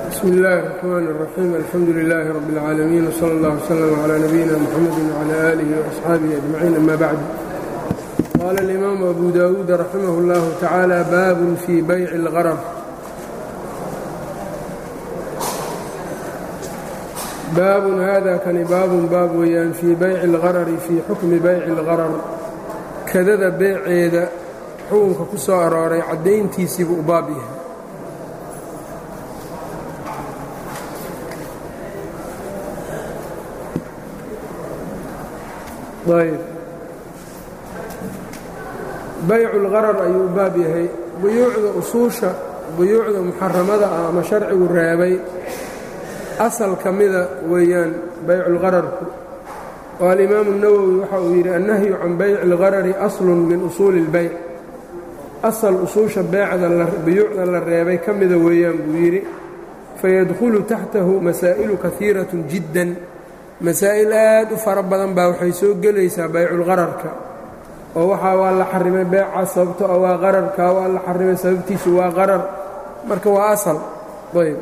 bsmi اllahi الرحmn الرaxيim alxamdu لilaahi rab اlcaalamiin wslى اllah wslm عlى nabiyina mxamedi wعlى alihi وaصxaabihi ajmaciin ama bacd qaala اlimaamu abu dawuud raximah اllah tacaalى baabun fii bayci اlgarar baabun hada kani baabun baab weeyaan fii bayci اlgarari fii xukmi bayci اlgarar kadada beeceeda xukunka ku soo arooray caddayntiisiibuu u baab yahay ayb baycu اlgarar ayuu u baab yahay buyuucda usuusha buyuucda muxaramada ah ama sharcigu reebay asal ka mida weeyaan baycu اlgararku oo alimaamu الnawowi waxa uu yidhi annahyu can bayci اlgarari aslun min usuuli اlbayc asal usuusha beecda buyuucda la reebay ka mida weeyaan buu yidhi fayadkhulu taxtahu masaa'ilu kahiiraة jiddan masaa'il aad u fara badan baa waxay soo gelaysaa bayculgararka oo waxaa waa la xarimay beeca sababto a waa qararka waa la xarimay sababtiisu waa qarar marka waa asal ayb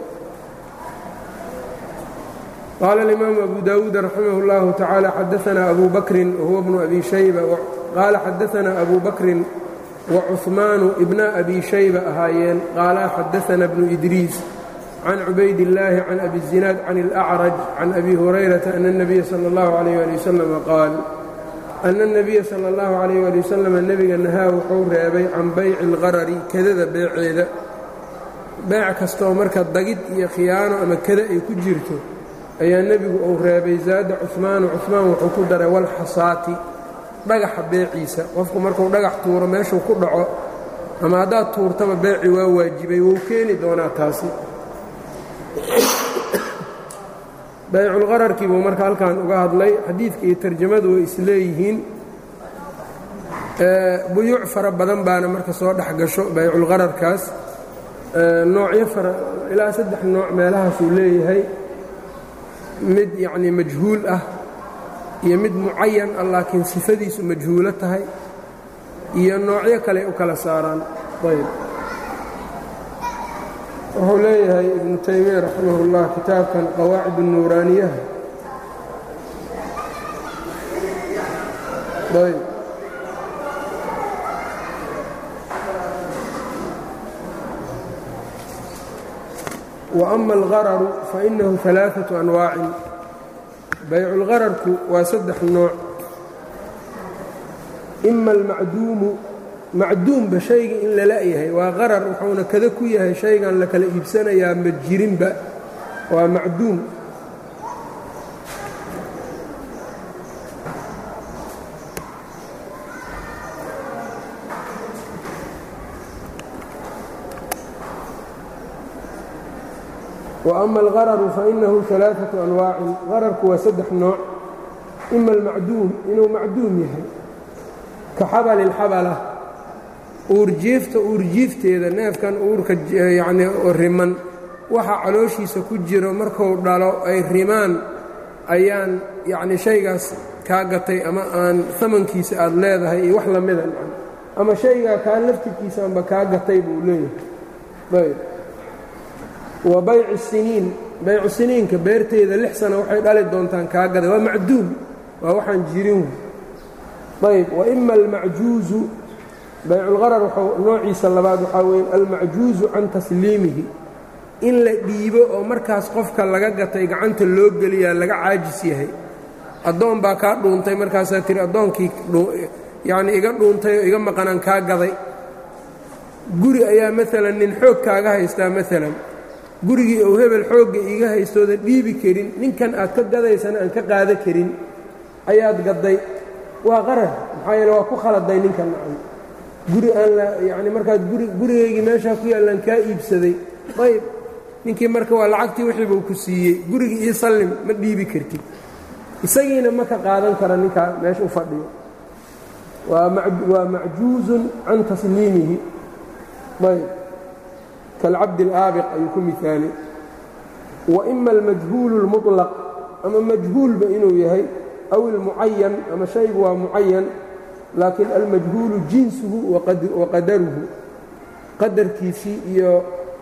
qaala alimaamu abu dawuud raximah اllahu tacaala xadaanaa abu bakrin wahuwa bnu abi shayba qaala xadaanaa abu bakrin wacuhmaanu ibna abi shayba ahaayeen qaala xadaana bnu idriis can cubayd illaahi can abi zinaad can اlأcraj can abi hurayrata ana الnabiya salى اllahu عalayh ali wasalam qaal ana الnabiya salى اllahu عalayh ali wasalam nebiga nahaa wuxuu reebay can bayci اlgarari kadada beeceeda beec kastooo marka dagid iyo khiyaano ama kada ay ku jirto ayaa nebigu uu reebay zaada cuhmaanu cuhmaan wuxuu ku daray walxasaati dhagaxa beeciisa qofku markuu dhagax tuuro meeshuu ku dhaco ama haddaad tuurtaba beeci waa waajibay wuu keeni doonaa taasi bayculgararkii buu marka halkan uga hadlay xadiidka iyo tarjamadu way isleeyihiin buyuuc fara badan baana marka soo dhex gasho bayculgararkaas noocyo fara ilaa saddex nooc meelahaasuu leeyahay mid yacnii majhuul ah iyo mid mucayan ah laakiin sifadiisu majhuulo tahay iyo noocyo kale u kala saaraan ayb wuxuu leeyahay ibnu taymiya raximah اllah kitaabkan qawaacid الnuuraaniyaha ayb وأma اlgararu fainahu ثalaaثaة anwaacin bayculgararku waa saddex nooc ima almacduumu macduumba shayga in la la'yahay waa qarar wuxuuna kada ku yahay shaygan la kala iibsanayaa ma jirinba waa macduum wa ama algararu fainahu ثalaaثaةu anwaacin qararku waa saddex nooc ima almacduum inuu macduum yahay ka xabali اlxabala uurjiifta uurjiifteeda neefkan uurka yacnii riman waxa calooshiisa ku jiro marku dhalo ay rimaan ayaan yacnii shaygaas kaa gatay ama aan amankiisa aad leedahay iyo wax lamida ama shaygaa kaa laftirkiisaanba kaa gatay buu leeyahay ayb wa baycu siniin baycu siniinka beerteeda lix sana waxay dhali doontaan kaa gaday waa macduum waa waxaan jirin ayb wa ima almacjuuzu bayculgarar wuxuu noociisa labaad waxaa weeye almacjuuzu can tasliimihi in la dhiibo oo markaas qofka laga gatay gacanta loo geliyaa laga caajis yahay addoon baa kaa dhuuntay markaasaa tiri addoonkii yacnii iga dhuuntay oo iga maqanaan kaa gaday guri ayaa maalan nin xoog kaaga haystaa maalan gurigii ou hebel xoogga iiga haystooda dhiibi karin ninkan aad ka gadaysana aan ka qaada karin ayaad gadday waa qarar maxaa yeele waa ku khaladay ninkan nacan guri aan la yacni markaad guri gurigaygii meeshaa ku yaallaan kaa iibsaday ayb ninkii marka waa lacagtii wixii buu ku siiyey gurigii ii sallim ma dhiibi kartid isagiina ma ka qaadan kara ninkaa meesha u fadhiyo waa macjuuzun can tasliimihi ayb kalcabdi alaabiq ayuu ku miaalay wa ima almajhuulu اlmuطlaq ama majhuulba inuu yahay aw ilmucayan ama shaygu waa mucayan laakiin almajhuulu jinsuhu wa qadaruhu qadarkiisii iyo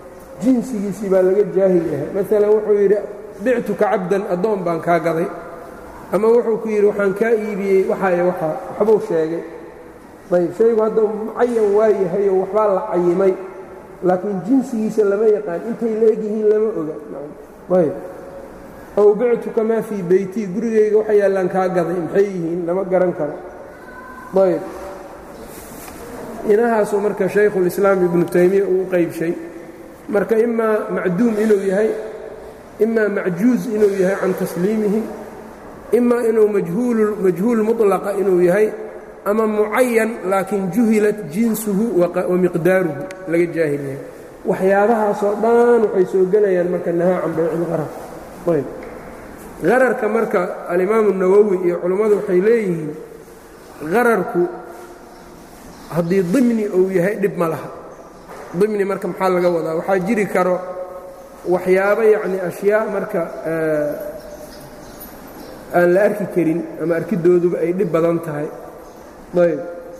jinsigiisii baa laga jaahil yahay maalan wuxuu yidhi bictuka cabdan addoon baan kaa gaday ama wuxuu ku yidhi waxaan kaa iibiyey waxaayo waxaa waxbuu sheegay ayb shaygu hadda mucayan waa yahayoo waxbaa la cayimay laakiin jinsigiisa lama yaqaan intay la egyihiin lama oga ayb ow bictuka maa fii beytii gurigayga waxa yaallaan kaa gaday maxay yihiin lama garan karo ayb inahaasuu marka shaykhulislaam ibnu taymiya uu u qaybshay marka imaa macduum inuu yahay imaa macjuuz inuu yahay can tasliimihi imaa inuu majhuul muطlaqa inuu yahay ama mucayan laakiin juhilat jinsuhu wa miqdaaruhu laga jaahil yahay waxyaabahaasoo dhan waxay soo gelayaan marka nahaa can baycilqarar ayb qararka marka alimaamu nawowi iyo culummadu waxay leeyihiin qararku haddii dimni uu yahay dhib ma laha dimni marka maxaa laga wadaa waxaa jiri karo waxyaabo yacni ashyaa marka aan la arki karin ama arkidooduba ay dhib badan tahay ayb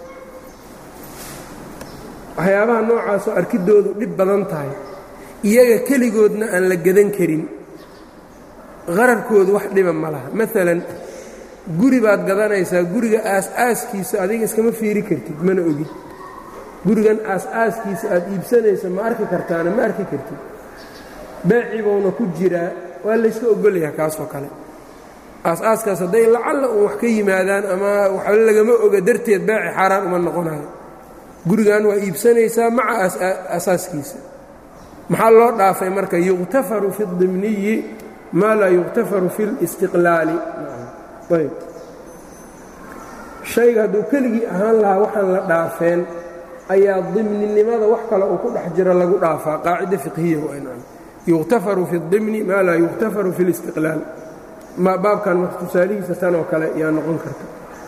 waxyaabaha noocaasoo arkidoodu dhib badan tahay iyaga keligoodna aan la gadan karin qararkoodu wax dhiba ma laha maalan guri baad gadanaysaa guriga aas-aaskiisa adiga iskama fiiri kartid mana ogid gurigan aas-aaskiisa aad iibsanaysa ma arki kartaana ma arki kartid beecibuuna ku jiraa waa layska ogolyaha kaasoo kale aas-aaskaas hadday lacalla uun wax ka yimaadaan ama waxba lagama oga darteed beeci xaaraan uma noqonayo gurigan waa iibsanaysaa maca asaaskiisa maxaa loo dhaafay marka yuqtafaru fi اdimniyi maa laa yuqtafaru fi اlistiqlaali ayb shayga hadduu keligii ahaan lahaa waxaan la dhaafeen ayaa dimninimada wax kale uu ku dhex jiro lagu dhaafaa qaacida fiqhiya waa yuqtafaru fi اdimni maa laa yuqtafaru fi اlistiqlaal baabkan marka tusaalihiisa tan oo kale yaa noqon karta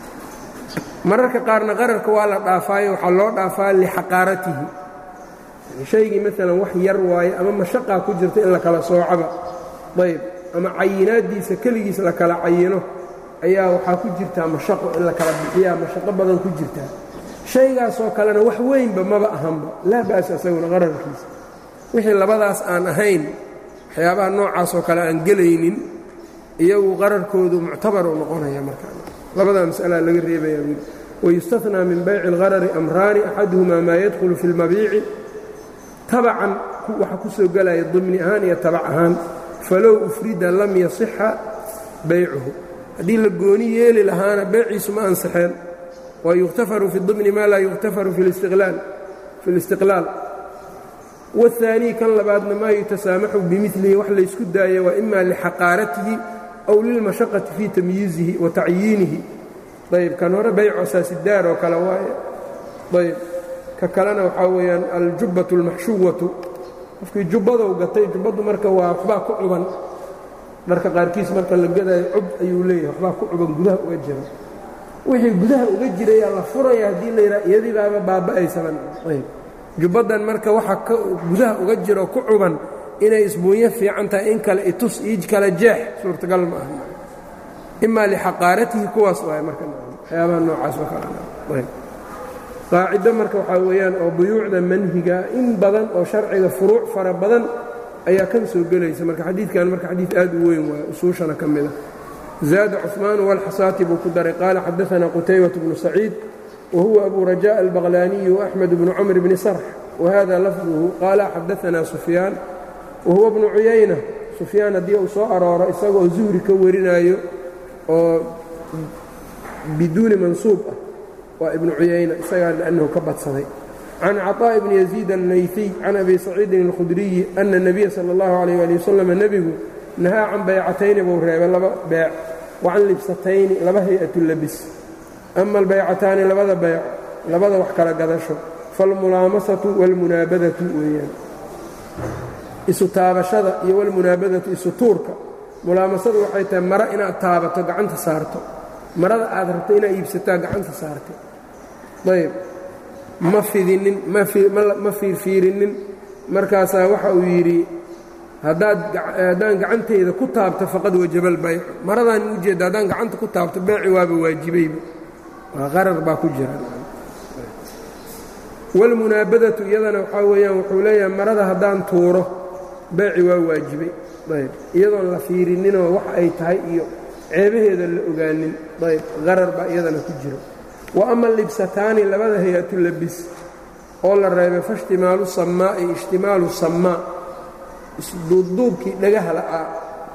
mararka qaarna qararka waa la dhaafaayo waxaa loo dhaafaa lixaqaaratihi shaygii maalan wax yar waaye ama mashaqaa ku jirta in la kala soocaba ayb ama cayinaaddiisa keligiis la kala cayino ayaa waxaa ku jirtaa mashaqo in la kala bixiyaa mashaqo badan ku jirtaa shaygaasoo kalena wax weynba maba ahanba laa ba'sa isaguna qararkiisa wixii labadaas aan ahayn waxyaabaha noocaasoo kale aan gelaynin iyagu qararkoodu muctabar u noqonaya markaa labadaa mas'alaa laga reebaya wayustahnaa min bayci اlgarari amraani axaduhumaa maa yadkhulu fi اlmabiici tabacan waxa ku soo gelaya dimni ahaan iyo tabac ahaan falow ufrida lam yasixa baycuhu haddii la gooni yeeli lahaana beeciisu ma ansixeen wa yukhtafaru fi dimni maa laa yukhtafaru fi اlistiqlaal wاhaanii kan labaadna maa yutasaamaxu bimilihi wax laysku daaya waa ima lixaqaaratihi aw lilmashaqati fii tamyiizihi wa tacyiinihi ayb kan hore bayco saasidaar oo kale waaye ayb ka kalena waxaa weeyaan aljubbatu اlmaxshuwatu qofkii jubbadow gatay jubbaddu marka waa waxbaa ku cuban dharka qaarkiis marka la gadaayo cub ayuu leeyahay waxbaa ku cuban gudaha uga jira wixii gudaha uga jirayaa la furaya haddii la yidhaha iyadii baaba baaba'aysaban ayb jubbaddan marka waxa gudaha uga jiro ku cuban inay isbuunyo fiican tahay in kale itus iij kale jeex suurtagal ma aha imaa lixaqaaratihi kuwaas waay marka waxyaabaha noocaas oo kale qaacido marka waxaa weeyaan oo buyuucda manhiga in badan oo sharciga furuuc fara badan ayaa kan soo gelaysa marka xadiidkan marka xadiid aad u weyn waay usuushana ka mida zaada cuثmaan walxasaati buu ku daray qaala xadaثana qutaybaة bnu saciid whuwa abu rajaء albaqlaaniyi وaxmed bnu cmr bni sarx wahada lafduhu qaala xadaثana sufyaan wahuwa bnu cuyayna sufyaan haddii uu soo arooro isagoo zuhri ka warinaayo oo biduuni mansuub ah waa ibnu cuyayna isagaa liannahu ka badsaday can caطaaءi bni yaziid allayfiy can abi saciidin اlkhudriyi ana الnabiya salى اllahu عalيh ali wasalam nebigu nahaa can baycatayni buu reebay laba beec wa can libsatayni laba hay-atu labis ama albaycataani labada bayc labada wax kala gadasho falmulaamasatu wاlmunaabadatu weeyaan isu taabashada iyo walmunaabadatu isu tuurka mulaamasadu waxay tahay maro inaad taabato gacanta saarto marada aad rabto inaad iibsataa gacanta saartay ayb ma fidinin ma fiirfiirinin markaasaa waxa uu yidhi haddaan gacantayda ku taabto faqad wajabal baycu maradaan ujeedda haddaan gacanta ku taabto beeci waaba waajibayba waa qarar baa ku jira wاlmunaabadatu iyadana waxaa weeyaan wuxuu leeyahay marada haddaan tuuro beeci waa waajibay ayb iyadoon la fiirininoo wax ay tahay iyo ceebaheeda la ogaanin ayb qarar baa iyadana ku jiro wa ama libsataani labada hay-atu labis oo la reebay faishtimaalu samaa'i ishtimaalu samaa isduubduubkii dhagaha la'aa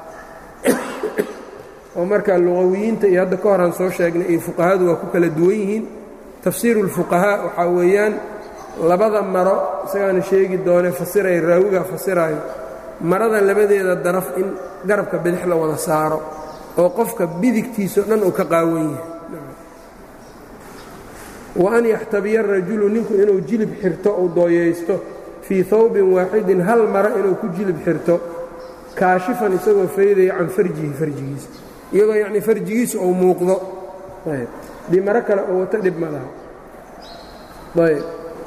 oo markaa luqawiyiinta iyo hadda ka horaan soo sheegnay iyo fuqahadu waa ku kala duwan yihiin tafsiiru اlfuqahaa waxaa weeyaan labada maro isagaana sheegi doone fasiraya raawigaa fasiraayo marada labadeeda daraf in garabka bidix la wada saaro oo qofka bidigtiisao dhan uu ka qaawan yahay wa an yaxtabiya rajulu ninku inuu jilib xirto uu dooyaysto fii hawbin waaxidin hal maro inuu ku jilib xirto kaashifan isagoo faydaya can farjihi farjigiisa iyadoo yacnii farjigiisu uu muuqdo ayb dii maro kale oo wato dhib ma laha ayb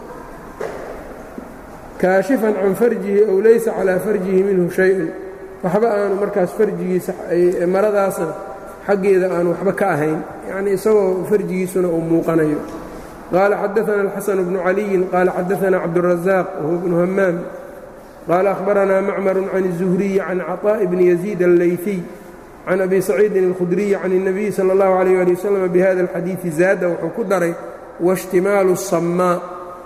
kaashifan can farjihi ow laysa calaa farjihi minhu shay-un waxba aanu markaas farjigiisa maradaasna xaggeeda aanu waxba ka ahayn yacnii isagoo farjigiisuna uu muuqanayo qaala xadaana alxasan bnu caliyin qaala xadaana cabdurazaaq wahuwa bnu hamaam qaala ahbaranaa macmaru can الzuhriyi can caطaaءi bni yaziid allayfiy can abi saciidin اlkhudriyi can الnabiyi salى اllahu عalيyه ali waslm bihada اlxadiiثi zaada wuxuu ku daray waاshtimaalu الsamaa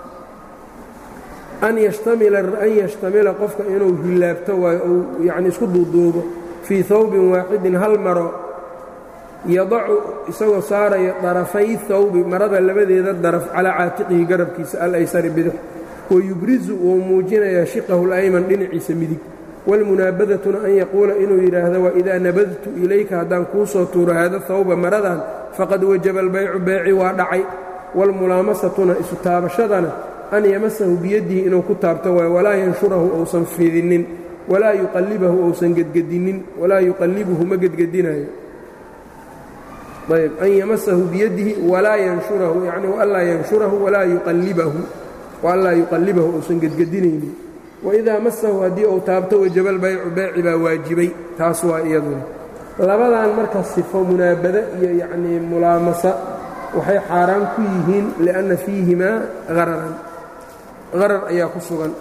an yashtamila qofka inuu hilaabto waayo ou yani isku duuduubo fii hawbin waaxidin hal maro yadacu isagoo saaraya darafay hawbi marada labadeeda daraf calaa caatiqihi garabkiisa alaysari bidix wayubrizu wuu muujinayaa shiqahu اlayman dhinaciisa midig wاlmunaabadatuna an yaquula inuu yidhaahdo waidaa nabadtu ilayka haddaan kuu soo tuuro haada hawba maradan faqad wajaba albaycu beeci waa dhacay wاlmulaamasatuna isu taabashadana an yamasahu biyadihi inuu ku taabto waayo walaa yanshurahu ousan fidinin walaa yuqallibahu ousan gedgedinin walaa yuqallibuhu ma gedgedinayo ayb an yamasahu biyadihi walaa yanshurahu yani waanlaa yanshurahu walaa yuqallibahu waanlaa yuqallibahu ousan gedgedinaynin waidaa masahu haddii uu taabto wajaba albaycu beeci baa waajibay taas waa iyaduna labadan marka sifo munaabada iyo yacnii mulaamasa waxay xaaraan ku yihiin lianna fiihimaa hararan harar ayaa ku sugan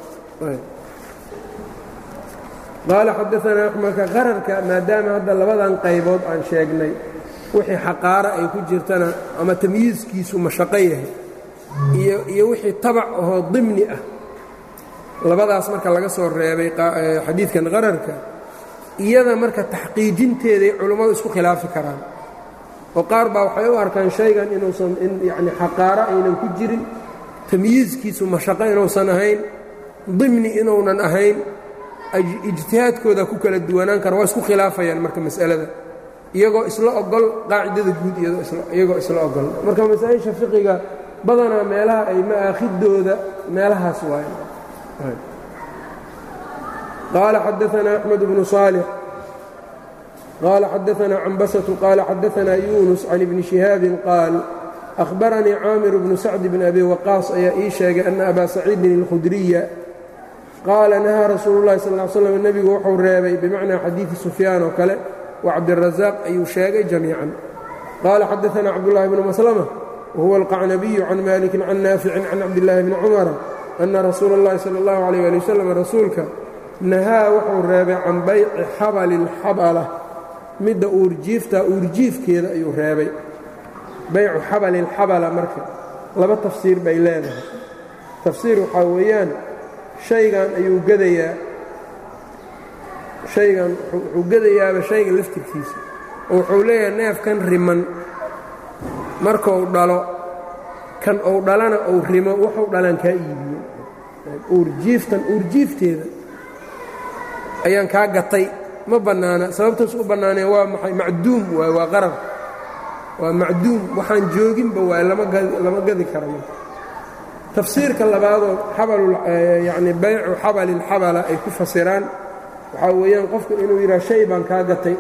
qaala xadaanaa marka qararka maadaama hadda labadan qaybood aan sheegnay wixii xaqaara ay ku jirtana ama tamyiiskiisu mashaqo yahay iyo wixii tabac ahoo dimni ah labadaas marka laga soo reebay xadiidkan qararka iyada marka taxqiijinteeday culummadu isku khilaafi karaan oo qaar baa waxay u arkaan shaygan inuusan yani xaqaaro aynan ku jirin tamyiiskiisu mashaqo inuusan ahayn dimni inuunan ahayn ijtihaadkooda ku kala duwanaan kara waa isku khilaafayaan marka mas'alada iyagoo isla ogol qaacidada guud iyagoo isla ogol marka masaa-isha fiqiga badanaa meelaha ay ma'aakhidooda meelahaas waaye qaala xadaanaa axmed bnu saalix qaala xadaanaa cambasatu qaala xadaanaa yuunus can ibni shihaabin qaal ahbaranii caamir bnu sacd bn abi waqaas ayaa ii sheegay ana abaa saciidin اlkhudriya qaala nahaa rasuulu llahi sal l slam nebigu wuxuu reebay bimacnaa xadiidi sufyaan oo kale wa cabdirazaaq ayuu sheegay jamiican qaala xadaanaa cabdullahi bnu maslama wahuwa alqacnabiyu can malikin can naaficin can cabdillaahi bni cumara ana rasuula اllahi sala اllahu alayh ali wasalam rasuulka nahaa wuxuu reebay can bayci xabali اlxabala midda uurjiifta uurjiifkeeda ayuu reebay baycu xabali اlxabala marka laba tafsiir bay leedahay tafsiir waxaa weeyaan shaygan ayuu gadayaa shaygan wuxuu gadayaaba shayga laftirkiisa oo wuxuu leeyahay neefkan riman markuu dhalo kan uu dhalana uu rimo wuxuu dhalaan kaa iibiyo uurjiiftan uurjiifteeda ayaan kaa gatay ma bannaana sababtaas u bannaanee waa maxay macduum waay waa qarar waa macduum waxaan jooginba waay lama gadi kara marka tafsiirka labaadoo xabalyacni baycu xabali اlxabala ay ku fasiraan waxaa weeyaan qofku inuu yidhaha shay baan kaa gatay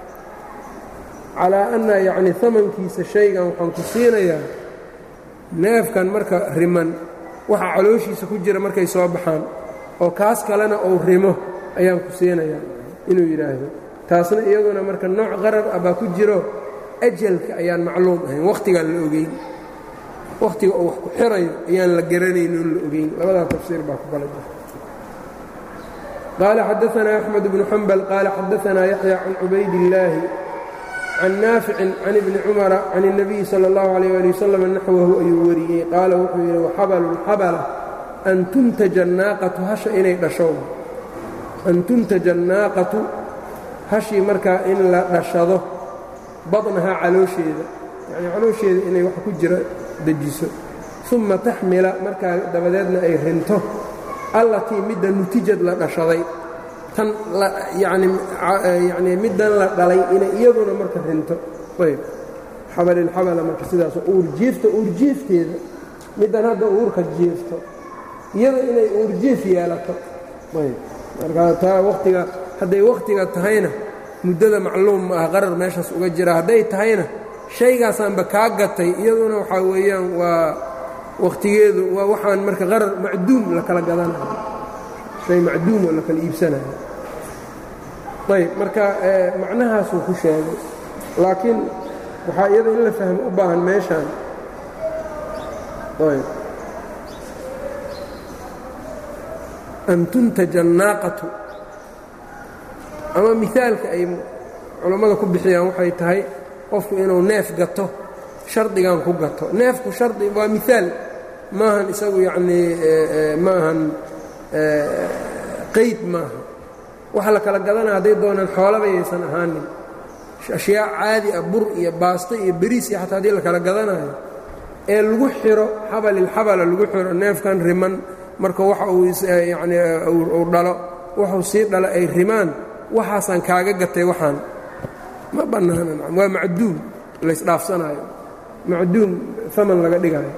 calaa anna yacni amankiisa shaygan waxaan ku siinayaa neefkan marka riman waxa calooshiisa ku jira markay soo baxaan oo kaas kalena uu rimo ayaan ku siinayaa inuu yidhaahdo taasna iyaduna marka nooc qarar ah baa ku jiro ajalka ayaan macluum ahayn wakhtigaan la ogeyn wakhtiga uu wax ku xirayo ayaan la garanayn oon la ogeyn labadaa tafsiir baa ku kala jira qaala xadaanaa axmed bnu xambal qaala xadaanaa yaxya can cubaydillaahi can naaficin can ibni cumara can الnabiyi salى اllahu alayh ali wasalam naxwahu ayuu wariyey qaala wuxuu yidhi waxabalu lxabala an tuntaja annaaqatu hasha inay dhasho an tuntaja annaaqatu hashii markaa in la dhashado badnahaa caloosheeda yacnii caloosheeda inay wax ku jira dejiso uma taxmila markaa dabadeedna ay rinto allatii midda nutijad la dhashaday tan yacnii middan la dhalay inay iyaduna marka rinto ayb xabalilxabala marka sidaas uurjiifta uurjiifteeda middan hadda uurka jiifto iyada inay uurjiif yeelato ayb markaa taa watiga hadday wakhtiga tahayna muddada macluum ma ah qarar meeshaas uga jira hadday tahayna shaygaasaanba kaa gatay iyaduna waxaa weeyaan waa wakhtigeedu waa waxaan marka qarar macduum la kala gadanayo shay macduum oo la kala iibsanayo ayb marka macnahaasuu ku sheegay laakiin waxaa iyada in la fahmo u baahan meeshaan ayb an tuntaja annaaqatu ama mihaalka ay culammada ku bixiyaan waxay tahay qofku inuu neef gato shardigan ku gato neefku shardi waa miaal maahan isagu yacnii maahan qayd maaha waxa la kala gadanaya hadday doonaan xoolaba yaysan ahaanin ashyaa caadi ah bur iyo baasto iyo beriis iyo xataa haddii la kala gadanayo ee lagu xiro xabalilxabala lagu xiro neefkan riman marka waxa uu yacnii uu dhalo wuxuu sii dhalo ay rimaan waxaasaan kaaga gatay waxaan ma bannaana waa macduum laysdhaafsanaayo macduum aman laga dhigayo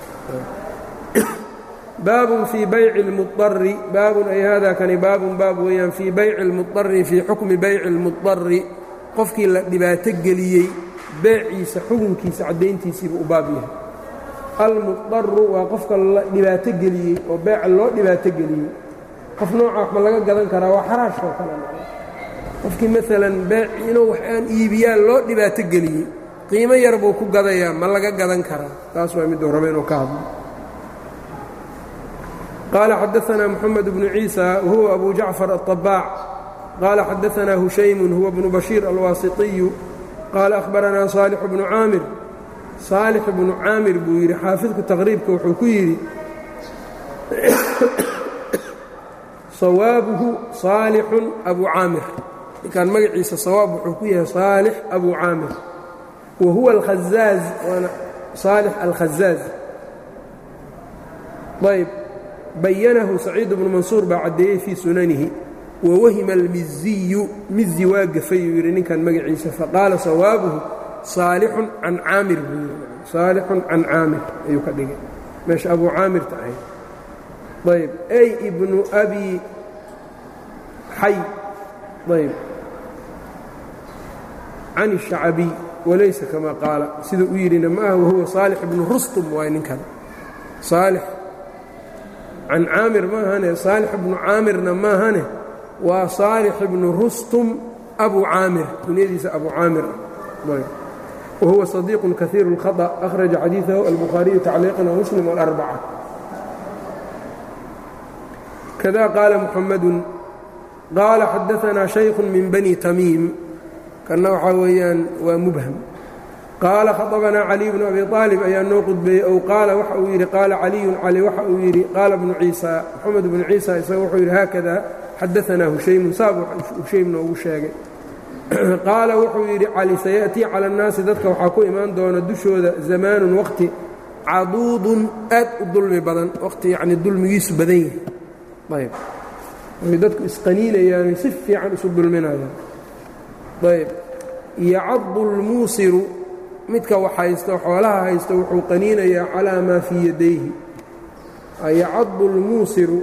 baabun fii bayci اlmuari baabun ay hada kani baabun baab weeyaan fii bayci اlmuari fii xukmi bayci اlmuari qofkii la dhibaato geliyey beeciisa xukunkiisa caddayntiisiiba u baab yahay almudaru waa qofka la dhibaato geliyey oo beeca loo dhibaato geliyey qof nooca wax ma laga gadan karaa waa xaraashoo kale qofkii maalan beeci inuu wax aan iibiyaa loo dhibaato geliyey qiimo yar buu ku gadayaa ma laga gadan karaa taas waa miduu raba inuu ka hadlo qaala xadaanaa moxamed bnu ciisa wahuwa abu jacfar aلطabaac qaala xadaanaa hushaymun huwa bnu bashiir alwaasiطiyu qaala ahbaranaa saalix bnu caamir saalix bnu caamir buu yidhi xaafidku taqriibka wuxuu ku yidhi sawaabuhu saalixun abu caamir ninkaan magaciisa sawaab wuxuu ku yahay saalix abu caamir wa huwa alkhazaaz waana saalix alkhazaaz ayb bayanahu saciid bnu mansuur baa caddeeyey fii sunanihi wawahima almiziyu mizi waa gafayuu yidhi ninkan magaciisa faqaala sawaabuhu saalixun can caamir buu yidhi saalixun can caamir ayuu ka dhigay meesha abu caamirta ahayd ayb ay ibnu abi xay ayb can الشhacbiy walaysa kama qaala sida u yidhina ma ah wahuwa saalix ibnu rustum waay ninkan saalix can caamir maahane saalix ibnu caamirna maahane waa saalix ibnu rustum abu caamir kunyadiisa abu caamir ah wahuwa صadiiq kaثiir الkhaطأ أkhraja xadiiثahu albukhaariyu tacliiqan wmuslim wاlأrbaca kada qaala muxamadu qaala xadaanaa shaykhu min bani tamiim kanna waxaa weeyaan waa mubham qaala khaطabanaa caliy bnu abi aalib ayaa noo qudbeeyey ow qaala waxa uu yidhi qaala caliyun cali waxa uu yidhi qaala bnu ciisa moxamed bnu ciisa isaga wuxuu yidhi haakada xadaanaa hushaymun saab hushaym noogu sheegay qaala wuxuu yidhi cali sayaأtii cala اnnaasi dadka waxaa ku imaan doona dushooda zamaanun waqti caduudun aad u dulmi badan waqti yacni dulmigiisu badan yahay ayb way dadku isqaniinayaanay si fiican isu dulminayaan ayb yacadu اlmuusiru midka wax haysto xoolaha haysto wuxuu qaniinayaa calaa maa fii yadayhi yacadu اlmuusiru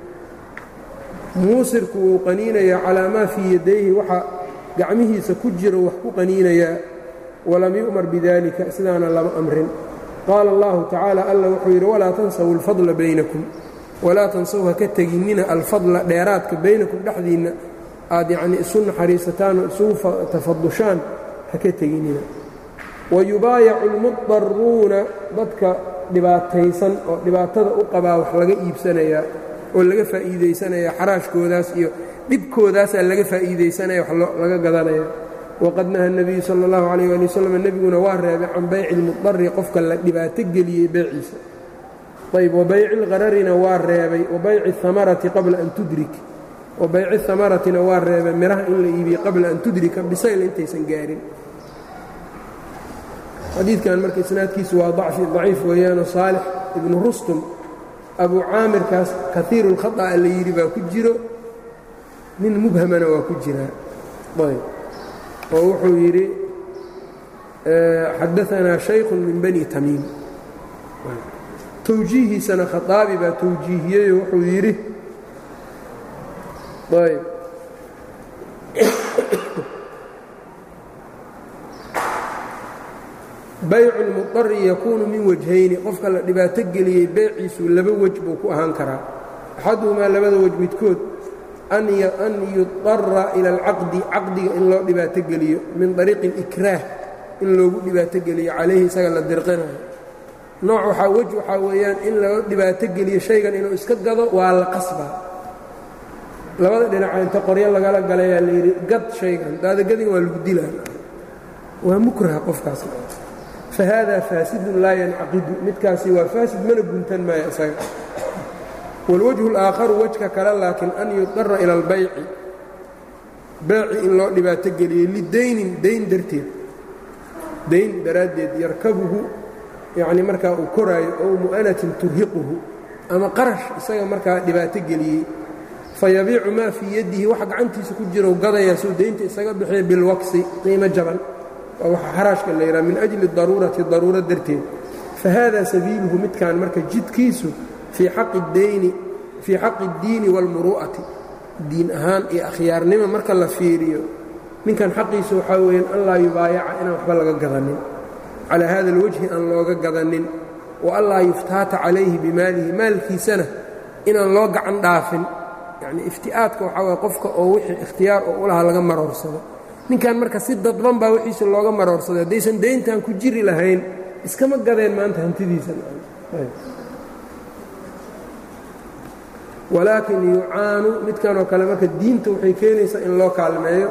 muusirku wuu qaniinayaa calaa maa fii yadayhi waxa gacmihiisa ku jiro wax ku qaniinayaa walam yu'mar bidalika sidaana lama amrin qaala اllahu tacaala alla wuxuu yidhi walaa tansawu اlfadla baynakum walaa tansaw ha ka teginnina alfadla dheeraadka baynakum dhexdiinna aad yacnii isu naxariisataan oo isugu tafadushaan ha ka teginnina wayubaayacu almudaruuna dadka dhibaataysan oo dhibaatada u qabaa wax laga iibsanayaa oo laga faa'iidaysanaya xaraashkoodaas iyo dhibkoodaasaa laga faa'iidaysanaya wax laga gadanaya waqad naha nebiyu sala allahu calayh waali wasalam nebiguna waa reebay can bayci ilmudari qofka la dhibaato geliyey beeciisa ayb wabayci lqararina waa reebay wabayci amarati qabla an tudrik wabayci amaratina waa reebay miraha in la iibiye qabla an tudrika bisayl intaysan gaarin xadiidkan marka isnaadkiisu waa daciif weeyaano saalix ibnu rustum abu caamirkaas kaiiru lkhaطأa la yidhi baa ku jiro nin mubhamana waa ku jiraa ayb oo wuxuu yidhi xadaanaa shayku min bani tamiim towjiihiisana khaaabi baa towjiihiyeyo wuxuu yidhi ayb baycu lmudari yakuunu min wajhayni qofka la dhibaato geliyey beyciisu laba wej buu ku ahaan karaa axaduhumaa labada wej midkood an yudara ila alcaqdi caqdiga in loo dhibaato geliyo min ariiqi اlikraah in loogu dhibaato geliyo calayhi isaga la dirqinayo nooc waxaa wej waxaa weeyaan in loo dhibaato geliyo shaygan inuu iska gado waa la qasbaa labada dhinaca inta qoryo lagala galayaa layidhi gad shaygan daadagadin waa lagu dilaa waa mukraha qofkaas fahada faasidun laa yancaqidu midkaasi waa faasid mana guntan maayo isaga wاlwجه الآakharu wejka kale laakiin an yudara ilى اlbayci beyci in loo dhibaato geliyo lidaynin dayn darteed dayn daraaddeed yarkabuhu yani markaa uu koraayo ow mu'anatin turhiquhu ama qarash isaga markaa dhibaato geliyey fayabiicu maa fii yadihi wax gacantiisa ku jiro gadayaa suu daynta isaga bixiya bilwaksi qiimo jaban waa waxa xaraashka la yidhaha min أjli daruurati daruuro darteed fahada sabiiluhu midkan marka jidkiisu fii xaqi اdayni fii xaqi اddiini wاlmuru'ati diin ahaan iyo akhyaarnimo marka la fiiriyo ninkan xaqiisa waxaa weeyaan an laa yubaayaca inaan waxba laga gadanin calaa hada اlwajhi aan looga gadanin wa an laa yuftaata calayhi bimaalihi maalkiisana inaan loo gacan dhaafin yacnii ifti'aadka waxaa waye qofka oo wixii ikhtiyaar oo u lahaa laga maroorsado ninkan marka si dadban baa wixiisa looga maroorsaday haddaysan dayntan ku jiri lahayn iskama gadeen maanta hantidiisa walaakin yucaanu midkanoo kale marka diinta waxay keenaysaa in loo kaalmeeyo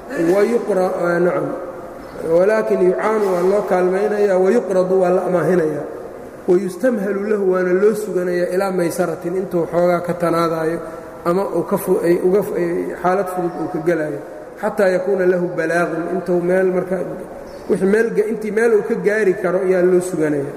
nacam walaakin yucaanu waa loo kaalmaynaya wayuqradu waa la amaahinaya wayustamhalu lahu waana loo suganayaa ilaa maysaratin intuu xoogaa ka tanaadaayo ama xaalad fudud uu ka gelaayo xataa yakuuna lahu balaaqun intuu meel marka intii meel uu ka gaari karo ayaa loo suganaya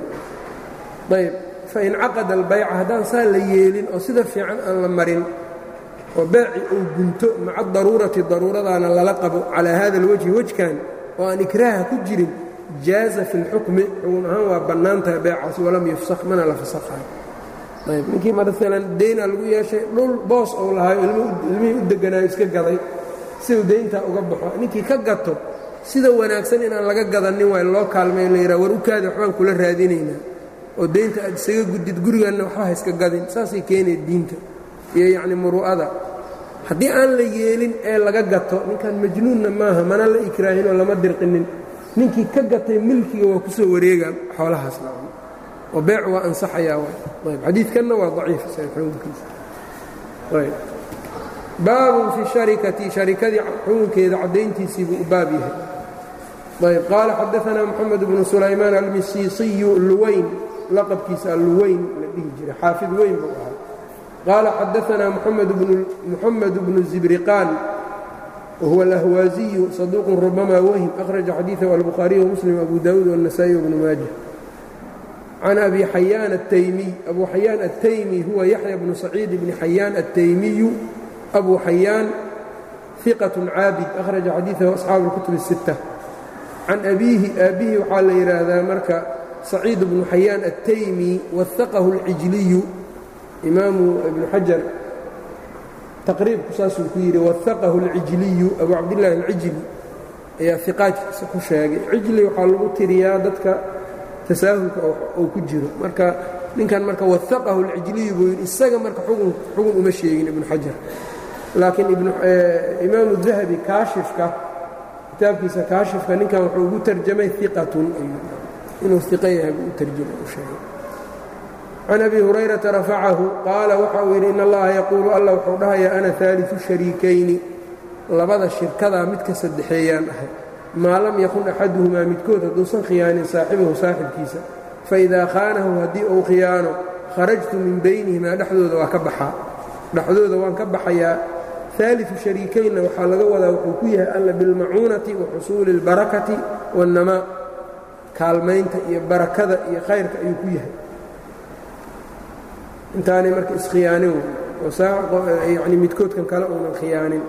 ayb fain caqada albayca haddaan saa la yeelin oo sida fiican aan la marin oo beeci uu gunto maca daruurati daruuradaana lala qabo calaa hada alwajhi wejkan oo aan ikraaha ku jirin jaaza fi اlxukmi xugun ahaan waa bannaan tahay beecaasi walam yufsak mana la fasakhayo ayb ninkii maalan daynaa lagu yeeshay dhul boos ou lahaayo ilmihii u deganaayo iska gaday siduu dayntaa uga baxo ninkii ka gato sida wanaagsan inaan laga gadanin waay loo kaalmay la yidhaha war ukaada waxbaan kula raadinaynaa oo daynta aad isaga gudid guriganna waxba ha iska gadin saasay keenaya diinta iyo yacni muru'ada haddii aan la yeelin ee laga gato ninkan majnuunna maaha mana la ikraahinoo lama dirqinin ninkii ka gatay milkiga waa ku soo wareega xoolahaas nacam oo beec waa ansaxayaa waay ayb xadiidkanna waa daciif xukunkiisa ayb baabun fi sharikati sharikadii xukunkeeda caddayntiisii buu u baab yahay ayb qaala xadaanaa moxamed bnu sulaymaan almisiisiyu luwayn laqabkiisa alluwayn la dhihi jiray xaafid weyn buu ahaa qaala xadaanaa muxamed bnu zibriqaan wahuwa alahwaaziyu saduuqun rubamaa wahim akhraja xadiidahu albukhaariy wamuslim abu daawuud wاnasaa'i wbnu maaja can abi xayaan ataymiy abu xayaan ataymi huwa yaxya bnu saciid bni xayaan ataymiyu abu xayaan iqat caabid akhraja xadiidahu asxaabu اlkutub الsitta can abiihi aabbihi waxaa la yidhaahdaa marka saciid bnu xayaan ataymi waaqahu اlcijliyu imaamu ibnu xajar taqriibku saasuu ku yidhi waaqahu اlcijliyu abu cabdillaahi alcijli ayaa iqaajkiisa ku sheegay cijli waxaa lagu tiriyaa dadka tasaahulka uu ku jiro marka ninkan marka waaqahu اlcijliyu buu yidhi isaga marka xugun uma sheegin ibnu xajar laakiin imaamu dahabi kaashifka kitaabkiisa kaashifka ninkan wuxuu ugu tarjamay iqatun inuu iqa yahay buu u tarjamay u sheegay can abi hurayrata rafacahu qaala waxa uu yidhi in allaha yaquulu alla wuxuu dhahayaa ana haaliu shariikayni labada shirkadaa midka saddexeeyaan ahay maa lam yakun axaduhumaa midkood hadduusan khiyaanin saaxibahu saaxibkiisa faidaa khaanahu haddii uu khiyaano kharajtu min baynihimaa dhexdooda waa ka baxaa dhexdooda waan ka baxayaa aaliu shariikaynna waxaa laga wadaa wuxuu ku yahay alla bilmacuunati wa xusuuli اlbarakati waاnnamaa kaalmaynta iyo barakada iyo khayrka ayuu ku yahay intaanay marka iskhiyaanin oo yani midkoodkan kale uunan khiyaanin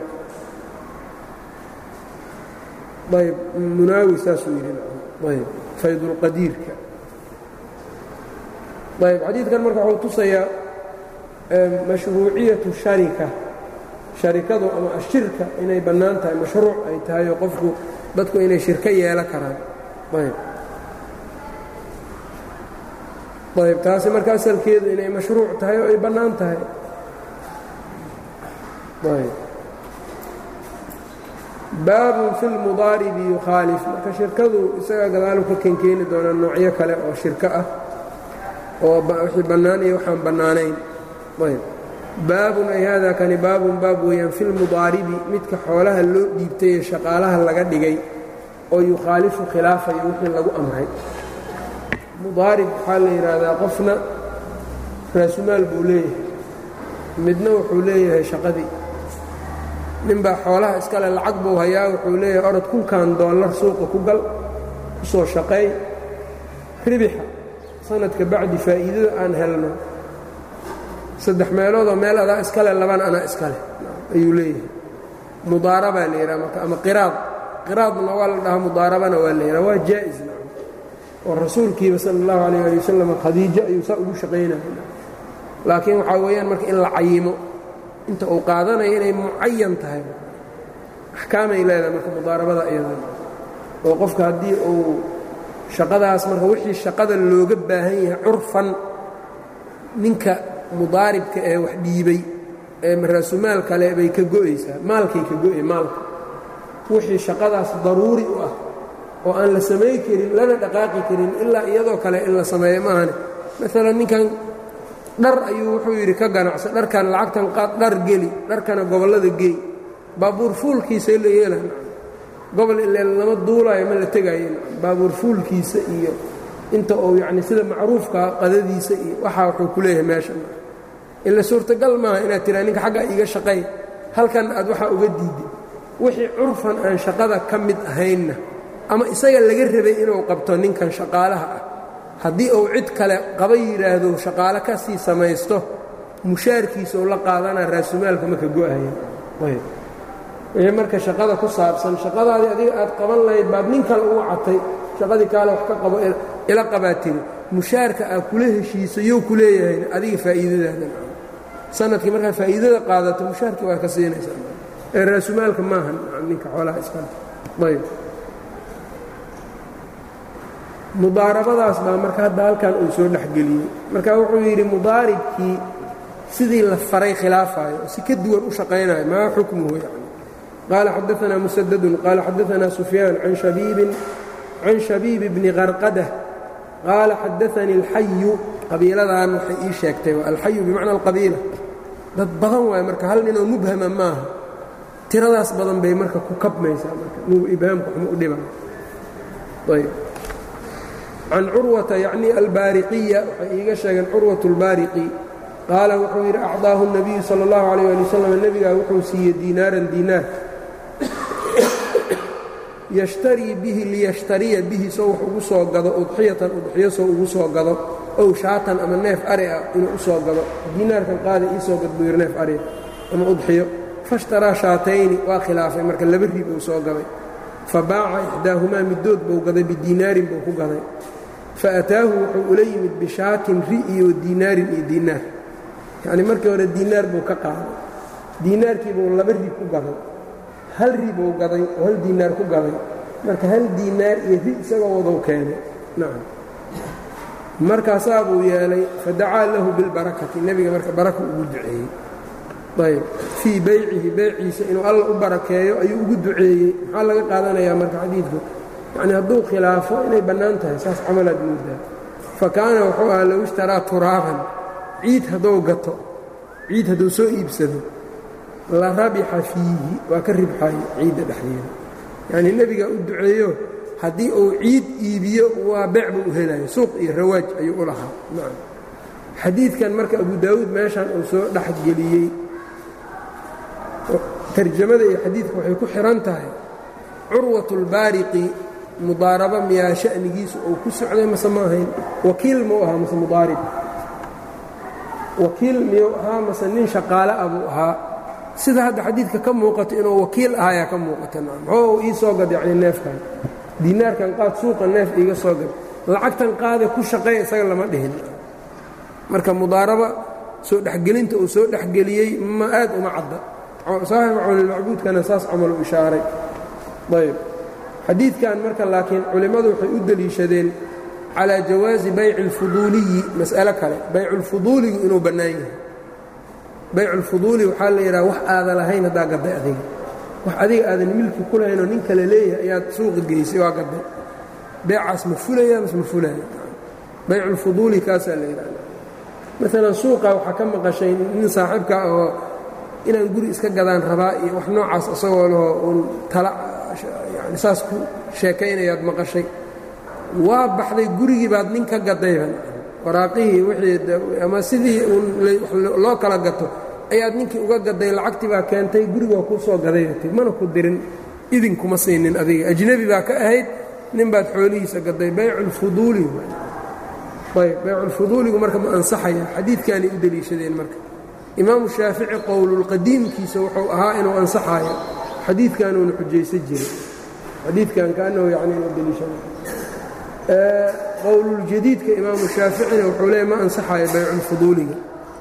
ayb munaawi saasuu yidhi ayb faydulqadiirka ayb xadiidkan marka wuxuu tusayaa mashruuciyatu sharika sharikadu ama ashirka inay bannaan tahay mashruuc ay tahay oo qofku dadku inay shirko yeelo karaan ayb ayb taasi marka asalkeedu inay mashruuc tahay oo ay bannaan tahay ayb baabun fi lmudaaribi yukhaalif marka shirkadu isagaa gadaalu ka kenkeeni doonaa noocyo kale oo shirko ah oo wixii bannaan iyo waxaan bannaanayn ayb baabun ay haadaa kani baabun baab weeyaan fi lmudaaribi midka xoolaha loo dhiibtay ee shaqaalaha laga dhigay oo yukhaalifu khilaafayo wixii lagu amray mudaarib waxaa la yidhaahdaa qofna raasumaal buu leeyahay midna wuxuu leeyahay shaqadii ninbaa xoolaha iskale lacag buu hayaa wuxuu leeyahay orod kunkan doollar suuqa ku gal ku soo shaqeey ribixa sanadka bacdi faa'iidada aan helno saddex meeloodoo meel adaa iskale labana anaa iskale ayuu leeyahay mudaarabaa la yidhaha marka ama qiraad qiraadna waa la dhahaa mudaarabana waa la yidhaha waa jaa'is oo rasuulkiiba sala allahu calayh ali wasalam khadiijo ayuu saa ugu shaqaynaya laakiin waxaa weeyaan marka in la cayimo inta uu qaadanayo inay mucayan tahay axkaamay leedahay marka mudaarabada iyada oo qofka haddii uu shaqadaas marka wixii shaqada looga baahan yahay curfan ninka mudaaribka ee wax dhiibay ee maraasumaal kale bay ka go'aysaa maalkay ka go'ay maalka wixii shaqadaas daruuri u ah oo aan la samay karin lana dhaqaaqi karin ilaa iyadoo kale in la sameeyo maahane maalan ninkan dhar ayuu wuxuu yidhi ka ganacsa dharkan lacagtan qaad dhar geli dharkana gobollada geey baabuur fuulkiisa la yeela gobol ile lama duulaayo ma la tegaayo baabuur fuulkiisa iyo inta uu yacni sida macruufkaa qadadiisa iyo waxaa wuxuu ku leeyahay meesha ila suurtagal maaha inaad tiraa ninka xagga iga shaqay halkan aad waxaa uga diiday wixii curfan aan shaqada ka mid ahaynna ama isaga laga rabay inuu qabto ninkan shaqaalaha ah haddii uu cid kale qaba yidhaahdo shaqaale ka sii samaysto mushaarkiisa uu la qaadanaa raasumaalka marka go'aya wixii marka shaqada ku saabsan shaqadaadii adiga aad qaban lahayd baad nin kale ugu catay shaqadii kaale wax ka qabo ila qabaa tiri mushaarka aad kula heshiiso you ku leeyahay adiga faa'iidadaada sanadkii markaad faa'iidada qaadato mushaarkii waa ka siinaysaa ee raasumaalka maaha ninka xoolaha iskale ayb mudaarabadaas baa marka hadda halkan uu soo dhexgeliyey marka wuxuu yidhi mudaaribkii sidii la faray khilaafayo si ka duwan u shaqaynayo maa xukmuhu yani qaala xadaanaa musadadun qaala xadaanaa sufyaan can shabiib bni qarqadah qaala xadaanii alxayu qabiiladan waxay ii sheegtay alxayu bimacna alqabiila dad badan waayo marka hal ninoo mubhama maaha tiradaas badan bay marka ku kabmaysaa marka nugu ibhaamku waxma u dhiba ayb can curwata yacni albaariqiya waxay iiga sheegeen curwat اlbaariqi qaala wuxuu yidhi acdaahu الnabiyu salى اllahu عalيyه ali wasalam nebigaa wuxuu siiyey diinaaran diinaar yashtarii bihi liyashtariya bihi soo wax ugu soo gado udxiyatan udxiyo soo ugu soo gado ow shaatan ama neef ari ah inuu u soo gado diinaarkan qaada ii soo gad buu yidhi neef ari ama udxiyo faاshtaraa shaatayni waa khilaafay marka laba rib uu soo gaday fabaaca ixdaahumaa middood buu gaday bidiinaarin buu ku gaday faataahu wuxuu ula yimid bishaatin ri iyo diinaarin iyo diinaar yacnii markii hore diinaar buu ka qaaday diinaarkii buu laba ri ku gaday hal ri buu gaday oo hal diinaar ku gaday marka hal diinaar iyo ri isagoo wadou keenay nacam markaasaa buu yeelay fadacaa lahu bilbarakati nebiga marka baraka ugu duceeyey ayb fii beycihi beyciisa inuu alla u barakeeyo ayuu ugu duceeyey maxaa laga qaadanayaa marka xadiidku yacnii hadduu khilaafo inay bannaan tahay saas camalaad moodaa fa kaana wuxuu ahaa low ishtaraa turaaban ciid hadduu gato ciid hadduu soo iibsado la rabixa fiihi waa ka ribxayo ciidda dhexdeeda yacnii nebigaa u duceeyo haddii uu ciid iibiyo waa beec buu u helayo suuq iyo rawaaj ayuu u lahaa nacam xadiidkan marka abu daawuud meeshan uu soo dhexgeliyey tarjamada iyo xadiidka waxay ku xihan tahay curwatulbaariqi mudaaraba miyaa sha'nigiisu uu ku socday mase ma ahayn wakiil muu ahaa mase mudaarib wakiil miyuu ahaa mase nin shaqaale ah buu ahaa sida hadda xadiidka ka muuqato inuu wakiil ahaayaa ka muuqata muxuu ii soo gad yacni neefkan diinaarkan qaad suuqa neef iiga soo gad lacagtan qaade ku shaqeey isaga lama dhihin marka mudaaraba soo dhexgelinta uu soo dhexgeliyey ma aad uma cadda saaxibu cawnilmacbuudkana saas camalu ishaaray ayb xadiidkan marka laakiin culimmadu waxay u deliishadeen calaa jawaazi bayci اlfuduuliyi mas'alo kale bayculfuduuligu inuu bannaan yahay bayculfuduuli waxaa la yidhaha wax aada lahayn haddaa gadday adiga wax adiga aadan milki ku lahaynoo nin kale leeyahay ayaad suuqa geysay waa gadday beecaas ma fulaya mase ma fulaya bayculfuduuli kaasaa la yidhahda maalan suuqa waxaa ka maqashay nin saaxiibka oo inaan guri iska gadaan rabaa iyo wax noocaas isagoo lahoo uun tala yani saas ku sheekaynayaad maqashay waa baxday gurigii baad nin ka gadayba waraaqihii wixii ama sidii uun loo kala gato ayaad ninkii uga gaday lacagtii baa keentay gurigaa kuu soo gadayati mana ku dirin idinkuma siinin adiga ajnebi baa ka ahayd nin baad xoolihiisa gaday bayculfuduuli ayb bayculfuduuligu marka ma ansaxaya xadiidkaanay u deliishadeen marka imaamu shaafici qowlulqadiimkiisa wuxuu ahaa inuu ansaxayo xadiidkanuuna xujaysan jiray xadiidkan kaanahu yani inuu deliishada qowluljadiidka imaamu shaaficina wuxuu leeya ma ansaxayo bayculfuduuliga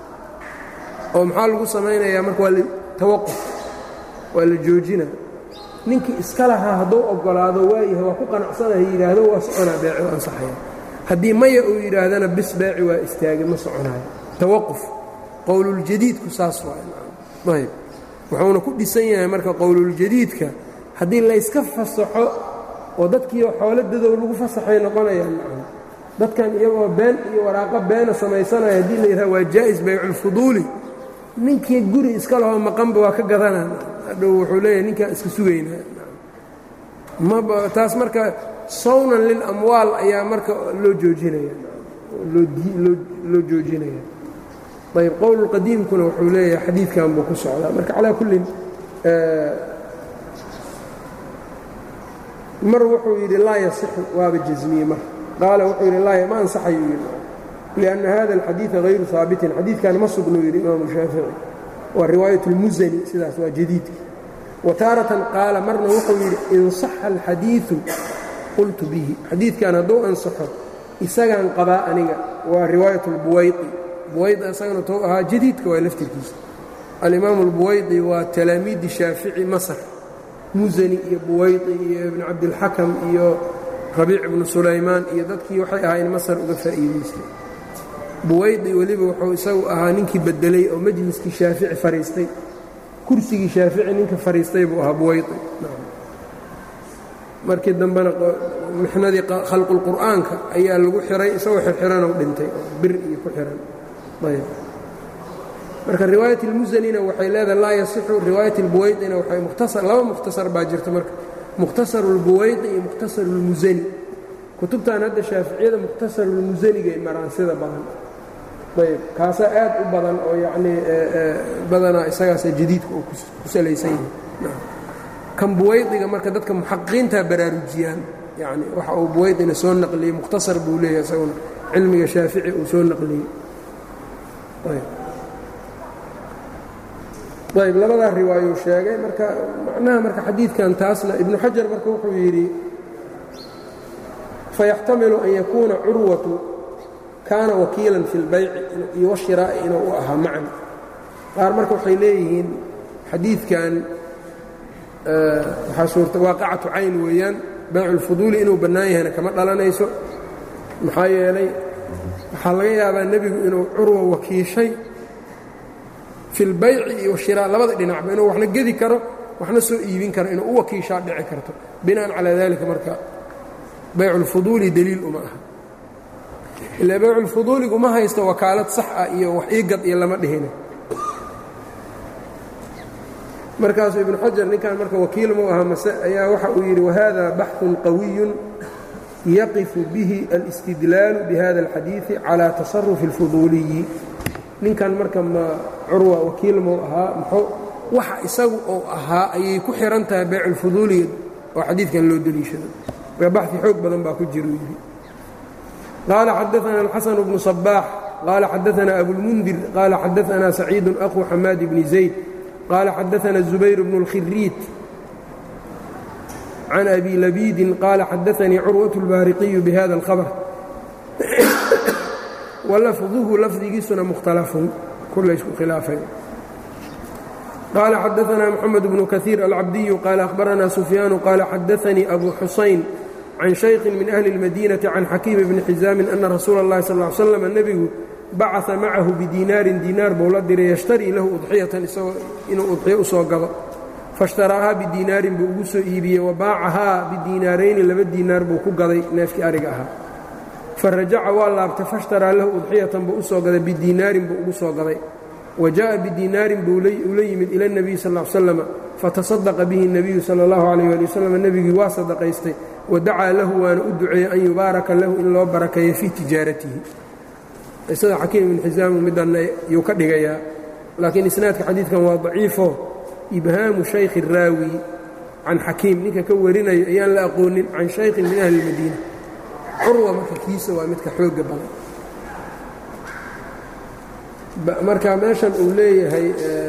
oo maxaa lagu samaynayaa marka waa tawaquf waa la joojina ninkii iska lahaa hadduu oggolaado waayahay waa ku qanacsanaha yidhaahdo waa soconaa beeci u ansaxaya haddii maya uu yidhaahdana bis beeci waa istaagay ma soconayo tawaquf qowluljadiidku saas waayb wuxuuna ku dhisan yahay marka qowluljadiidka haddii layska fasaxo oo dadkiio xooladadow lagu fasaxay noqonayaan dadkan iyagoo been iyo waraaqo beena samaysanaya haddii la yidhaha waa jaa'is bayculfuduuli ninkii guri iska lahoo maqanba waa ka gadanaa hadhow wuxuu leeyahay ninkaan iska sugaynaa taas marka sawnan lilamwaal ayaa marka loo joojinaya loo joojinaya ayb qowlulqadiimkuna wuxuu leeyahay xadiidkan buu ku socdaa marka calaa kullin mar wuxuu yidhi laa yasixu waaba jasmiye mar qaala wuxuu yidhi laa ma ansaxayuu yidhi lianna hada alxadiida hayru haabitin xadiidkan ma sugnuu yidhi imaamu shaafici waa riwaayat اlmusani sidaas waa jadiidka wa taaratan qaala marna wuxuu yidhi in saxa alxadiidu qultu bihi xadiidkan hadduu ansaxo isagaan qabaa aniga waa riwaayat اlbuwaydi buwaydi isagana tou ahaa jadiidka waa laftirkiisa alimaamu اlbuwaydi waa talaamiidi shaafici masr musani iyo buwaydi iyo ibnu cabdilxakam iyo rabiic ibnu sulaymaan iyo dadkii waxay ahaayeen masar uga faa'iidaystay buwaydi weliba wuxuu isagu ahaa ninkii beddelay oo majliskii shaafici fadhiistay kursigii shaafici ninka fadhiistay buu ahaa buwaydi markii dambena mixnadii khalqulqur'aanka ayaa lagu xiray isagoo xirxiranoo dhintay oo bir iyo ku xiran ayb marka riwaayat اlmusanina waxay leedahay laa yasixu riwaayat اlbuwaydina waxay mukhtasar laba mukhtasar baa jirta marka mukhtasaru اlbuwaydi iyo mukhtasaru اlmusani kutubtan hadda shaaficiyada mukhtasaru اlmusanigay maraan sida badan ayb kaasaa aad u badan oo yacnii badanaa isagaasa jadiidka uu ku salaysan yahay kan buwaydiga marka dadka muxaqiqiintaa baraarujiyaan yani waxa uu buwaydina soo naqliyey mukhtasar buu leeyahay isaguna cilmiga shaafici uu soo naqliyey ayb labadaa riwaayuu sheegay marka macnaha marka xadiidkan taasna ibnu xajar marka wuxuu yidhi fayaxtamilu an yakuuna curwatu kaana wakiilan fi اlbayci iyo washiraa'i inuu u ahaa macan qaar marka waxay leeyihiin xadiidkan waxaa suurta waaqacatu cayn weeyaan baycu اlfuduuli inuu bannaan yahayna kama dhalanayso maxaa yeelay waxaa laga yaabaa nebigu inuu curwa wakiishay fi اlbayci iyo shiraa labada dhinacba inuu waxna gedi karo waxna soo iibin karo inuu u wakiishaa dhici karto bina'an calaa dalika marka baycu اlfuduuli deliil uma aha ilaa bayculfuduuligu ma haysto wakaalad sax ah iyo wax ii gad iyo lama dhihina markaasuu ibnu xajar ninkan marka wakiil mu aha mase ayaa waxa uu yidhi wahada baxثun qawiyun yaqifu bihi alاstidlaalu bihada اlxadiiثi calى taصarufi اlfuduuliyi ninkan marka ma curwa wakiil muu ahaa muxuu waxa isagu uu ahaa ayay ku xihan tahay bayculfuduuliga oo xadiidkan loo deliishado marka baxi xoog badan baa ku jira yidhi qaala xadaثna الxaسن بن صباح qaala xadaثna أbوالمنdir qaala xadaثna سacيid أخو xamaad بن زayd qaala xadaثna الزubayر بن الkhiriit can أbi لبيidi qaala xadaثnii curwaة الbaariqiyu bhada الخبر walafduhu lafdigiisuna mukhtalafun kulaysku khilaafay qaala xadaثna mxamed بن kaثيir alcabdiyu qaala أhbarana سufyaanu qaala xadaثnii أbu xusayn can shayki min ahli اlmadinati can xakiim bni xisaamin ana rasuula اllahi sal ly slam nebigu bacaa macahu bidiinaarin diinaar buu la diray yashtarii lahu udxiyatan isagoo inuu udxiyo u soo gado faishtaraahaa bidiinaarin buu ugu soo iibiyey wa baacahaa bidiinaarayni laba diinaar buu ku gaday neefkii ariga ahaa farajaca waa laabtay faishtaraa lahu udxiyatan buu u soo gaday bidiinaarin buu ugu soo gaday wa jaءa bidiinaarin buu ula yimid ila اnebiyi sal ly slam fatasadaqa bihi الnebiyu salى اllahu alayh ali wasalam nebigii waa sadaqaystay wadacaa lahu waana u duceeyey an yubaaraka lahu in loo barakeeyo fii tijaaratihi qisada xakiim ibn xisaamu midanna yuu ka dhigayaa laakiin isnaadka xadiidkan waa daciifo ibhaamu shaykhi raawi can xakiim ninka ka warinayo ayaan la aqoonin can shaykhin min ahli اlmadiina curwa marka kiisa waa midka xooga badan marka meeshan uu leeyahay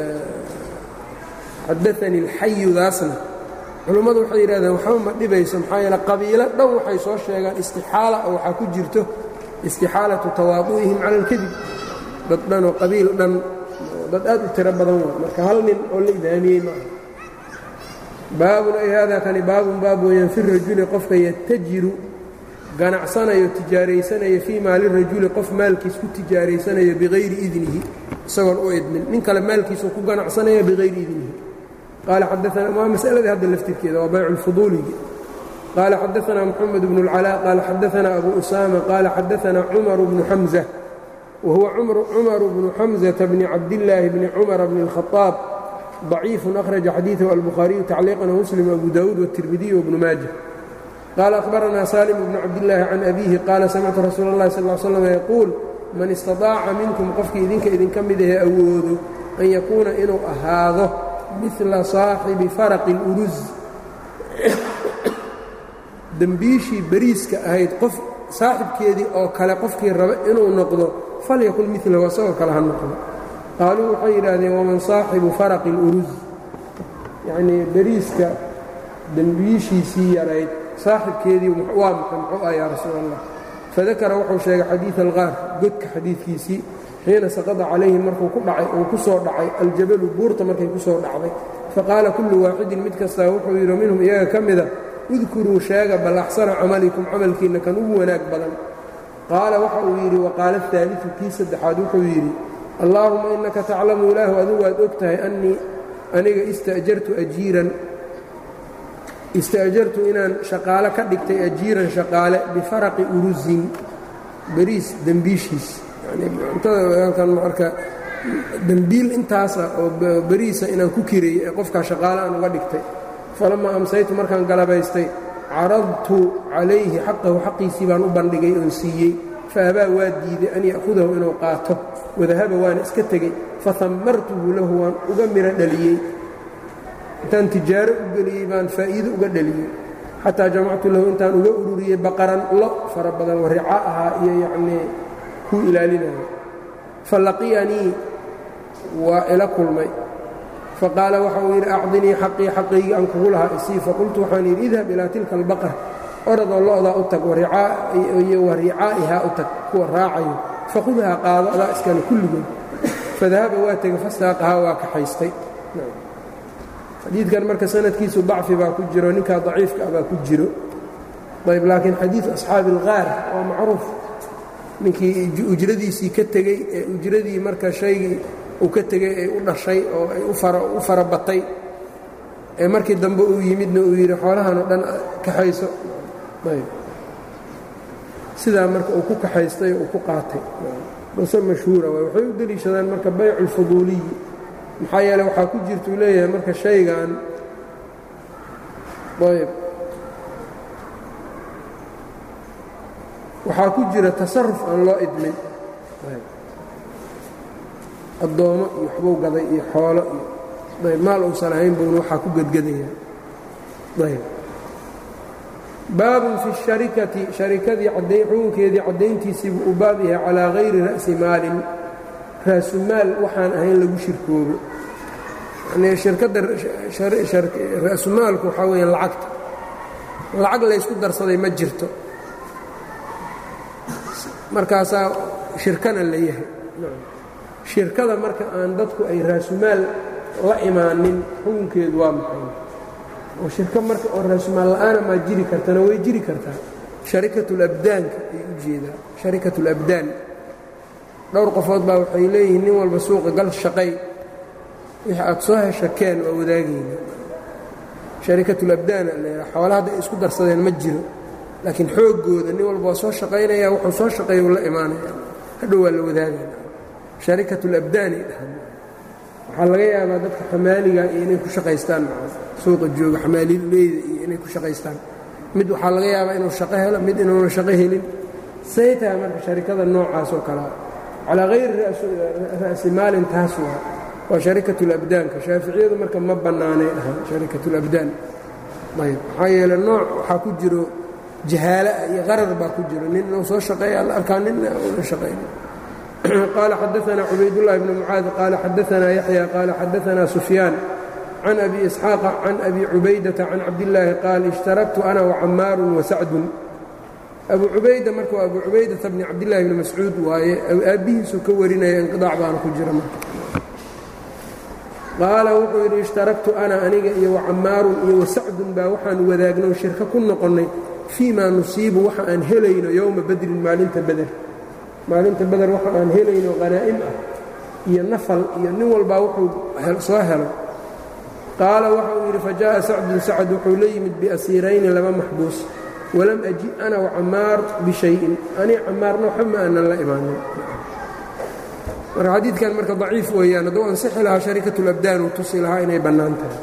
xadaanii اlxayudaasna culummadu waxay yidhahdeen waxba ma dhibayso maxaa yeele qabiilo dhan waxay soo sheegaan istixaala oo waxaa ku jirto istixaalatu tawaadu'ihim cala alkadib dad dhan oo qabiil dhan dad aad u tiro badan waa marka hal nin oo la idaamiyey ma aha baabun ay haadaa kani baabun baab weeyaan fi rajuli qofka yatajiru ganacsanayo tijaaraysanayo fii maali rajuli qof maalkiis ku tijaaraysanayo bikayri idnihi isagoon u idmin nin kale maalkiisuu ku ganacsanaya bikayri idnihi qaala xadaana waa masaladii hadda laftirkeeda waa baycu lfuduuligi qaala xadaana moxamed bnu اlcalaa qaala xadaana abu usaama qaala xadaana cumaru bnu xamza wa huwa cumaru bnu xamzata bni cabdillaahi bni cumara bni اlkhaaab ضaciifu akhraja xadiiثahu albukhaariyu tacliiqan wmuslim abu dawuud wالtirmidiy wbnu maaja qaala akhbaranaa salim bnu cabdillaahi can abiihi qaala samictu rasuula اllahi sal ly slam yaquul man istaطaaca minkum qofkii idinka idinka mid ahee awoodo an yakuuna inuu ahaado mila saaxibi faraqi اlurus dembiishii beriiska ahayd qof saaxibkeedii oo kale qofkii raba inuu noqdo falyakun milahu asagoo kale ha noqdo qaaluu waxay yidhaahdeen waman saaxibu faraqi اlurus yacnii beriiska dembiishiisii yarayd saaxibkeedii waa maxay muxuu ah yaa rasuul allah fadakara wuxuu sheegay xadiid alqaar godka xadiidkiisii xiina saqada calayhim markuu ku dhacay uu ku soo dhacay aljabalu buurta markay ku soo dhacday faqaala kullu waaxidin mid kastaa wuxuu yidhi minhum iyaga ka mida udkuruu sheega bal axsana camalikum camalkiinna kan ugu wanaag badan qaala waxa uu yidhi waqaala ahaaliu kii saddexaad wuxuu yidhi allaahuma innaka taclamu ilaahu adigu waad og tahay annii aniga ista'jartu ajiiran ista'jartu inaan shaqaale ka dhigtay ajiiran shaqaale bifaraqi urusin beriis dembiishiis cuntada marka dembiil intaasa oo beriisa inaan ku kirayey ee qofkaa shaqaale aan uga dhigtay falammaa amsaytu markaan galabaystay caradtu calayhi xaqahu xaqiisii baan u bandhigay oon siiyey faabaa waa diiday an ya'hudahu inuu qaato wadahaba waana iska tegey fahammartuhu lahu waan uga miro dhaliyey intaan tijaaro u geliyey baan faa'iido uga dhaliyey xataa jamactu lahu intaan uga ururiyey baqaran lo fara badan wa rica ahaa iyo yacnii kuu ilaalinaya falaqiyanii waa ila kulmay faqaala waxa uu yidhi acdinii xaqii xaqaygii aan kugu lahaa isii faqultu waxaan yidhi idhab ilaa tilka albaqar oradoo lo'daa u tag iyo wa ricaa'ihaa u tag kuwa raacayo faqudhaa qaado adaa iskale kulligood fadahaba waa tegey fastaaqahaa waa kaxaystay xadiidkan marka sanadkiisu dacfi baa ku jiro ninkaa daciifka ah baa ku jiro ayb laakiin xadiid asxaabi ilqaar waa macruuf ninkii ujradiisii ka tegey ee ujradii marka shaygii uu ka tegey ee u dhashay oo ay u fara batay ee markii dambe uu yimidna uu yidhi xoolahan oo dhan kaxayso ayb sidaa marka uu ku kaxaystay uu ku qaatay qise mashhuura waay waxay u deliishadaan marka baycu اlfuduuliyi maxaa yeele waxaa ku jirtuu leeyahay marka shaygan ayb waxaa ku jira tasaruf aan loo idmin addoommo iyo waxbuu gaday iyo xoolo iyo ayb maal uusan ahayn buuna waxaa ku gedgedaya ayb baabun fi الsharikati sharikadii xukunkeedii caddayntiisiibuu u baab yahay calaa hayri ra'si maalin raasumaal waxaan ahayn lagu shirkoobo yani shirkadda ra'sumaalku waxaa weeyaan lacagta lacag laysku darsaday ma jirto markaasaa shirkana la yahay shirkada marka aan dadku ay raasumaal la imaanin xukunkeedu waa maxay oo shirko marka oo raasumaal la'aana maa jiri kartana way jiri kartaa sharikatulabdaanka ay u jeedaa sharikatulabdaan dhowr qofood baa waxay leeyihiin nin walba suuqa gal shaqay wixii aad soo hesha keen waa wadaagayna sharikatulabdaana leedaha xoola hadda ay isku darsadeen ma jiro laakiin xooggooda nin walba waa soo shaqaynaya wuxuu soo shaqeeya uu la imaanaya hadhow waa la wadaagaya sharikatulabdaanay dhahan waxaa laga yaabaa dadka xamaaliga iyo inay ku shaqaystaan suuqa jooga xamaalileyda iyo inay ku shaqaystaan mid waxaa laga yaabaa inuu shaqo helo mid inuuna shaqo helin say tahay marka sharikada noocaas oo kalea calaa hayri ra'si maalin taas waa waa sharikatulabdaanka shaaficiyadu marka ma bannaanay dhahan sharikatulabdaan ayb maxaa yeele nooc waxaa ku jiro jahaalaah iyo qarar baa ku jiro nin inuu soo shaqeeya alla arkaa ninna una shaqaynin qaala xadaanaa cubaydullahi bni mucaad qaala xadaanaa yaxya qaala xadaanaa sufyaan can abi isxaaqa can abi cubaydata can cabdillaahi qaal ishtaraktu ana wacammaarun wasacdun abu cubayda marka waa abu cubaydata bni cabdillahi bni mascuud waaye aabbihiisuu ka warinaya inqidaac baana ku jira marka qaala wuxuu yidhi ishtaraktu ana aniga iyo wacammaarun iyo wasacdun baa waxaan wadaagno shirko ku noqonnay fii maa nusiibu waxa aan helayno yowma badrin maalinta beder maalinta beder waxa aan helayno qanaa'im ah iyo nafal iyo nin walbaa wuxuu soo helo qaala waxa uu yidhi fajaءa sacdun sacd wuxuu la yimid biasiirayni laba maxbuus walam aji ana wacammaar bishayin ani cammaarna waxba ma aanan la imaanin marka xadiidkan marka daciif weeyaan hadduu ansixi lahaa sharikatulabdaan uu tusi lahaa inay bannaan tahay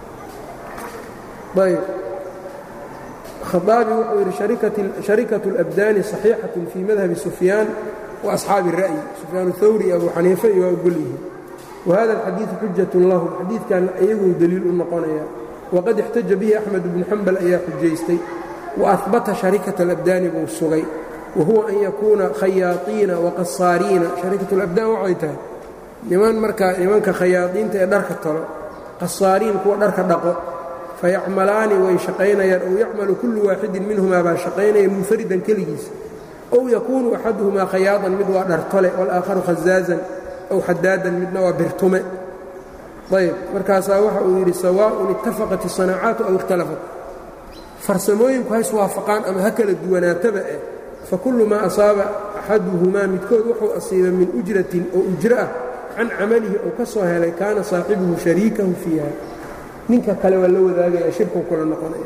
ayb khaaabi wuxuu yidhi sharikaة اlabdaani صaxiixaة fii madhabi sufyaan waasxaabi الra'yi sufyaan اhawri iyo abu xaniife iyo waa ogol yihiin wahada اlxadiiثu xujaة lahum xadiidkan iyaguu deliil u noqonaya waqad اxtaja bihi axmed bnu xambal ayaa xujaystay waahbata sharikaة اlabdaani buu sugay wahuwa an yakuuna khayaaiina waqasaariina sharikaة اlabdaan waxay tahay niman markaa nimanka khayaadiinta ee dharka tolo qasaariin kuwa dharka dhaqo fayacmalaani way shaqaynayaan ow yacmalu kullu waaxidin minhumaa baa shaqaynaya munfaridan keligiisa ow yakuunu axaduhumaa khayaadan mid waa dhartole walaakharu khazaazan ow xadaadan midna waa birtume ayb markaasaa waxa uu yidhi sawaaءun itafaqat isanaacaatu aw ikhtalafat farsamooyinku ha iswaafaqaan ama ha kala duwanaataba eh fakullu maa asaaba axaduhumaa midkood wuxuu asiiba min ujratin oo ujro ah can camalihi ou ka soo helay kaana saaxibuhu shariikahu fiiha ninka kale waa la wadaagaya shirku kula noqonaya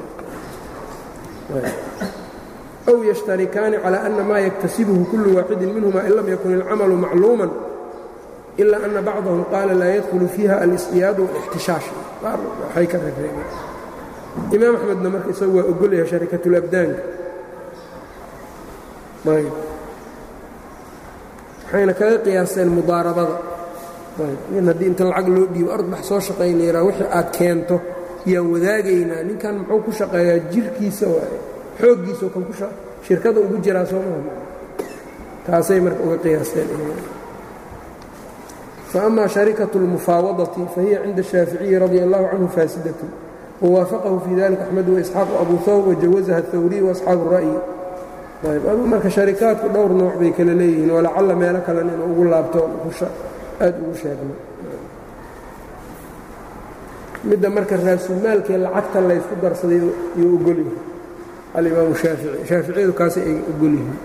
أw yashtarikaani calى ana maa yaktasibuhu kulu waaxidin minhuma in lam yakun اlcamalu macluuma ila ana bacdahum qaala laa yadkhulu fiiha alsdiyaad wاlاxtishaash waxay ka reebeen imaam axmedna marka isagu waa ogolyahay sharikatulabdaanka waxayna kaga qiyaaseen mudaarabada nin haddii inta lacag loo dhiibo ordbax soo shaqaynayraa wixii aad keento yaan wadaagaynaa ninkan muxuu ku shaqeeyaa jirkiisa waaye xooggiisao kan shirkada ugu jiraa soo maha taasay marka uga qiyaasteen faama sharikaة اlmufaawadati fahiya cinda الshaaficiyi radi allahu canhu faasidaة wawaafaqahu fii dalika axmed waisxaaq abu hawb wajawazaha الhawriy waasxaabu الra'yi ayb marka sharikaadku dhowr nooc bay kala leeyihiin walacalla meelo kalena inuu ugu laabto aad ugu sheegno midda marka raasumaalkee lacagta laysku darsaday yuu ogolyahay alimaamu shaafici shaaficiyadu kaasi ay ogolyihiin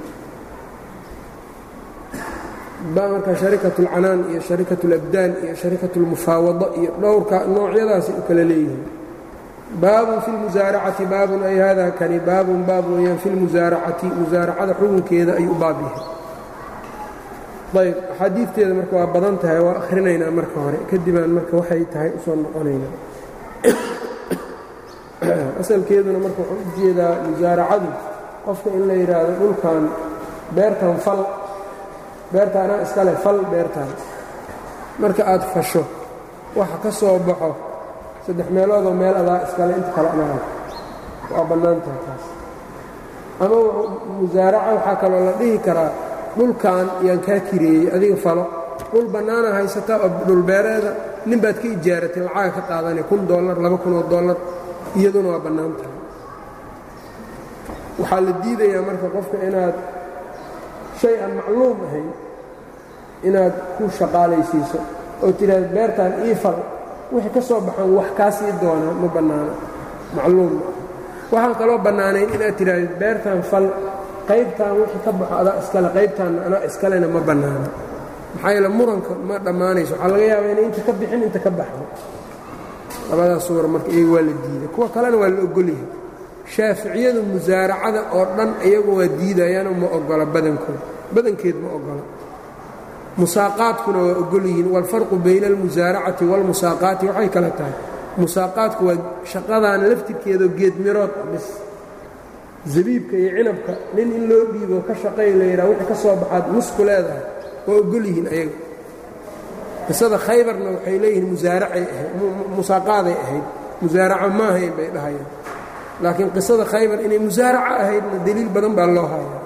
baa marka sharikat اlcanaan iyo sharikat اlabdaan iyo sharikat اlmufaawada iyo dhowrka noocyadaasi u kala leeyihiin baabun fi lmusaaracati baabun ay hada kani baabun baab weeyaan fi lmusaaracati musaaracada xukunkeeda ayuu baab yahay ayb axaadiidteeda marka waa badan tahay waa akhrinaynaa marka hore kadibaan marka waxay tahay usoo noqonaynaa asalkeeduna marka waxuu u jeedaa musaaracadu qofka in la yidhaahdo dhulkan beertan fal beertaanaa iskale fal beertaan marka aad fasho waxa ka soo baxo saddex meeloodoo meel adaa iskale inta kale anaa waa bannaan tahay taas ama musaaraca waxaa kaloo la dhihi karaa dhulkan yaan kaa kireeyey adiga falo dhul bannaana haysataa oo dhulbeereeda nin baad ka ijaaratay lacaga ka qaadanay kun dollar laba kunoo dollar iyaduna waa bannaan tahay waxaa la diidayaa marka qofka inaad shay aan macluum ahayn inaad ku shaqaalaysiiso oo tidhaahda beertaan ii fal wixii ka soo baxan wax kaa sii doonaa ma bannaano macluum ma aha waxaan kaloo bannaanayn inaad tidhaahda beertaan fal qaybtaan wixii ka baxo adaa iskale qaybtaanna anaa iskalena ma bannaano maxaa yeele muranka ma dhammaanayso waxaa laga yaabaa inay inta ka bixin inta ka baxdo labadaas suwar marka iyaga waa la diiday kuwa kalena waa la ogolyahay shaaficiyadu musaaracada oo dhan iyagu waa diidayaanoo ma ogola badankooda badankeed ma ogola musaaqaadkuna waa ogol yihiin waalfarqu bayna almusaaracati waalmusaaqaati waxay kale tahay musaaqaadku waa shaqadan laftirkeedao geedmirood bis zabiibka iyo cinabka nin in loo dhiibo ka shaqay la yidhaha wixii ka soo baxaad musku leedahay waa ogol yihiin ayaga qisada khaybarna waxay leeyihiin musaaracay ahayd musaaqaaday ahayd musaaraco ma ahayn bay dhahayaan laakiin qisada khaybar inay musaaraco ahaydna deliil badan baa loo hayaa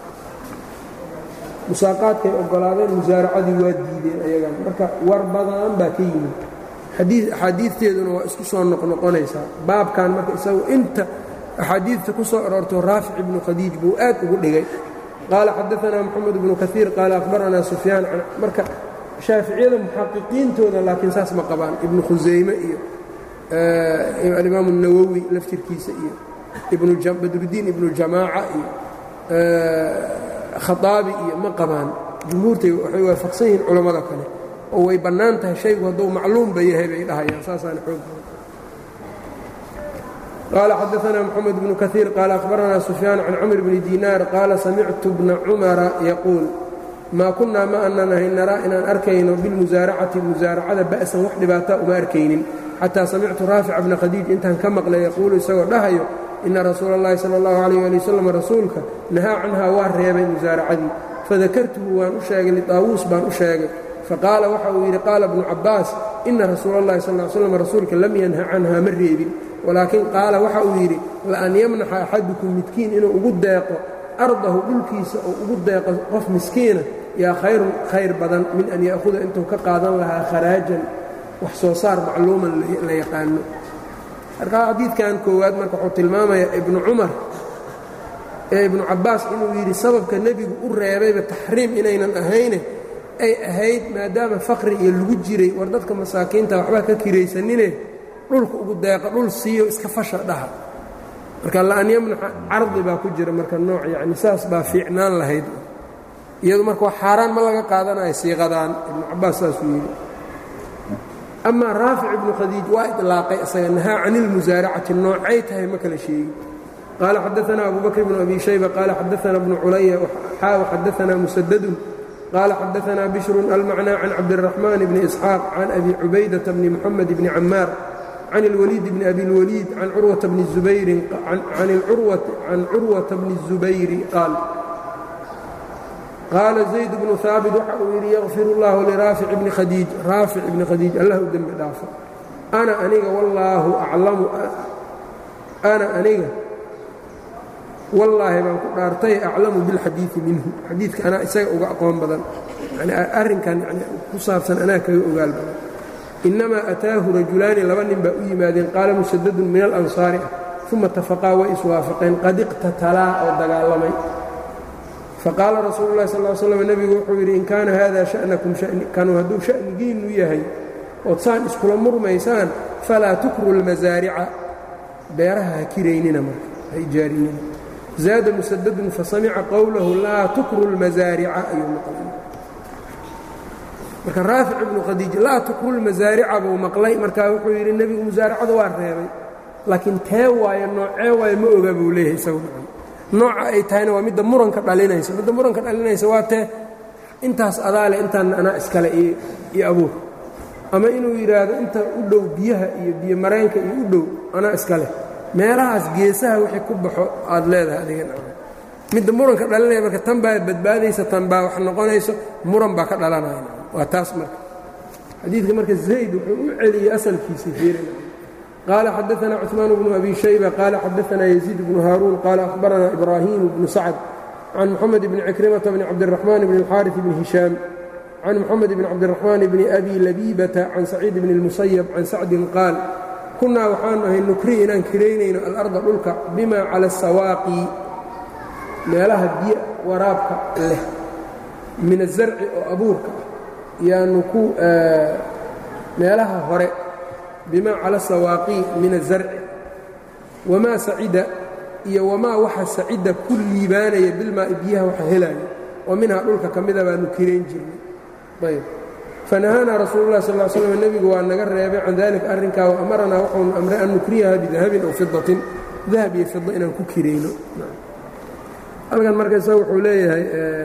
musaaqaadkay ogolaadeen musaaracadii waa diideen ayagan marka war badan baa ka yimid axaadiidteeduna waa isku soo noqnoqonaysaa baabkan marka isagu inta axaadiidta ku soo aroorto raafic ibnu khadiij buu aad ugu dhigay qaala xadaanaa moxamed ibnu kaiir qaala akhbaranaa sufyaan marka shaaficiyada muxaqiqiintooda laakiin saas ma qabaan ibnu khusayme iyo alimaamu الnawowi laftirkiisa iyo badrudiin ibnu jamaaca iyo khaaabi iyo ma qabaan jumhuurtay waxay waafaqsan yihiin culammada kale oo way bannaan tahay shaygu hadduu macluumba yahay bay dhahayaan saasaana xoog qaala xadaanaa moxamed bnu kaiir qaala akhbaranaa sufyaan can camr bni dinaar qaala samictu bna cumara yaquul maa kunnaa ma aanan ahayn naraa inaan arkayno bilmusaaracati musaaracada ba'san wax dhibaata uma arkaynin xataa samictu raafica bna khadiij intaan ka maqlay yaquulu isagoo dhahayo ina rasuula اllahi salى اllahu alayh ali wasalam rasuulka nahaa canhaa waa reebay musaaracadii fadakartuhu waan u sheegay liطaawuus baan u sheegay faqaala waxa uu yidhi qaala bnu cabbaas ina rasuula اllahi sal l slam rasuulka lam yanha canhaa ma reebin walaakin qaala waxa uu yidhi laan yamnaxa axadukum midkiin inuu ugu deeqo ardahu dhulkiisa oo ugu deeqo qof miskiina yaa khayrun khayr badan min an ya'huda intuu ka qaadan lahaa kharaajan wax soo saar macluuman la yaqaano markaa xadiidkan koowaad marka wuxuu tilmaamayaa ibnu cumar ee ibnu cabbaas inuu yidhi sababka nebigu u reebayba taxriim inaynan ahayne ay ahayd maadaama faqri iyo lagu jiray war dadka masaakiinta waxbaa ka kiraysanine dhulka ugu deeqa dhul siiyo iska fasha dhaha marka la'an yamnaxa cardi baa ku jira marka nooc yacni saas baa fiicnaan lahayd iyadu marka wax xaaraan ma laga qaadanayo siiqadaan ibnu cabbaas saasuu yidhi amaa raafic ibnu khadiij waa iطlaaqay isaga nahaa can ilmusaaracati noocay tahay ma kala sheegi qaala xadaanaa abu bakr bnu abi shayba qaala xadaanaa bnu culaya xaaw xadaanaa musadadun qaala xadaanaa bishrun almacnaa can cabdiraxmaan bni isxaaq can abi cubaydata bni moxamed bni camaar can اlwaliid bni abi اlwaliid can curwata bni zubayrin can curwata bni الzubayri qaal qaala zayd bnu haabit waxa uu yidhi yakfir اllahu liraafic bni khadiij raafic ibni khadiij allah u dembi dhaafo ana aniga wallaahu aclamu ana aniga wallaahi baan ku dhaartay aclamu bilxadiidi minhu xadiidka anaa isaga uga aqoon badan yani arrinkan yani ku saabsan anaa kaga ogaal badan innamaa ataahu rajulaani laba nin baa u yimaadeen qaala musadadun min alansaari ah uma tafaqaa way iswaafaqeen qad iqtatalaa oo dagaalamay faqaala rasuulu llahi sal slam nebigu wuxuu yidhi in kaana hada sha'nakum kanu hadduu sha'nigiinnu yahay ood saan iskula murmaysaan falaa tukru lmasaarica beeraha ha kiraynina marka ha ijaarinina zaada musadadun fasamica qowlahu laa tukru lmasaarica ayuu maqlay marka raafic ibnu khadiij laa tukru lmasaarica buu maqlay markaa wuxuu yidhi nebigu musaaracada waa reebay laakiin tee waayo noocee waayo ma oga buu leeyahay isagu nooca ay tahayna waa midda muranka dhalinaysa midda muranka dhalinaysa waa tee intaas adaale intaan anaa iskale iyo abuur ama inuu yidhaahdo inta u dhow biyaha iyo biyo mareenka iyo u dhow anaa iskale meelahaas geesaha wixii ku baxo aad leedahay adigan midda muranka dhalinaya marka tan baa badbaadaysa tan baa wax noqonayso muran baa ka dhalanaya waa taas marka xadiidka marka zayd wuxuu u celiyey asalkiisa fiirina qaala xadaana cuثmaan bnu abi shayba qaala xadaana yaziid bnu haaruun qaala akhbarana ibraahiim bnu sacd can moxamed bni cikrimata bni cabdiraxmaan bni اlxaariث bni hishaam can moxamed bni cabdiraxmaan bni abi labibata can saciid bni اlmusayab can sacdin qaal kunnaa waxaanu ahay nukri inaan kiraynayno alarda dhulka bima cala asawaaqi meelaha biyo waraabka leh min azarci oo abuurka ah yaanu ku meelaha hore bima cala sawaaqi min azarci wamaa sacida iyo wamaa waxa sacida ku liibaanaya bilmaa'i biyaha waxa helaayo oo minhaa dhulka ka mida baanu kirayn jirnay ayb fanahaanaa rasuulu lah sal slm nebigu waa naga reebay can dalika arrinkaa wa amaranaa waxaunu amray an nukriyaha bidahabin aw fidatin dahab iyo fida inaan ku kirayno halkan marka isaga wuxuu leeyahay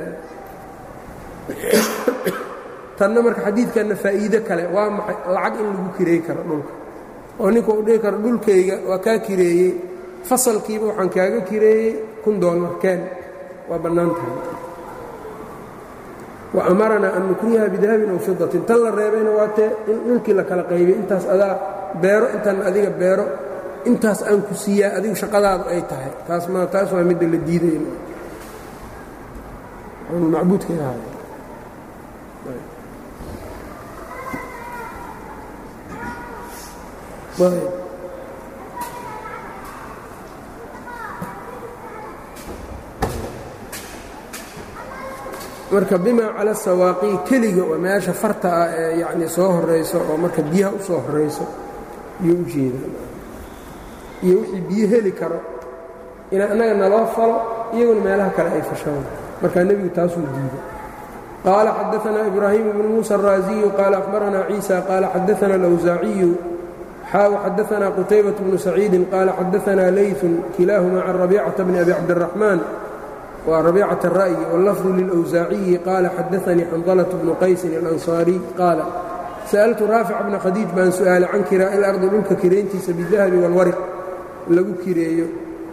tanna marka xadiidkanna faa'iide kale waa maxay lacag in lagu kireey karo dhulka oo ninka uu dhihi karo dhulkayga waa kaa kireeyey fasalkiiba waxaan kaaga kireeyey kun doolar keen waa bannaan tahay wa amaranaa an nukriyaha bidahabin aw fidatin tan la reebayna waa tee in dhulkii la kala qaybay intaas adaa beero intaanna adiga beero intaas aan ku siiyaa adigu shaqadaadu ay tahay taas ma taas waa midda la diiday macbuudka ahay marka bima cala sawaaqi keliga oo meesha farta ah ee yacni soo horayso oo marka biyaha u soo horayso iyuu u jeedaa iyo wixii biyo heli karo ina annaga naloo falo iyaguna meelaha kale ay fashaan markaa nebigu taasuu diiday qaala xadaanaa ibraahiim bnu muusa araaziyu qaala akhbaranaa ciisa qaala xadaana alawsaaciyu xaaw xadaanaa qutaybat bnu saciidin qaala xadaanaa layun kilaahuma can rabiicata bni abi cabdiraxmaan waa rabiicata ra'yi wallafdu lilawsaaciyi qaala xadaanii xandalة bnu qaysin alansaariy qaala sa'altu raafic bna khadiij baan su'aalay can kiraa'i ilardi dhulka kirayntiisa bidahabi walwariq lagu kireeyo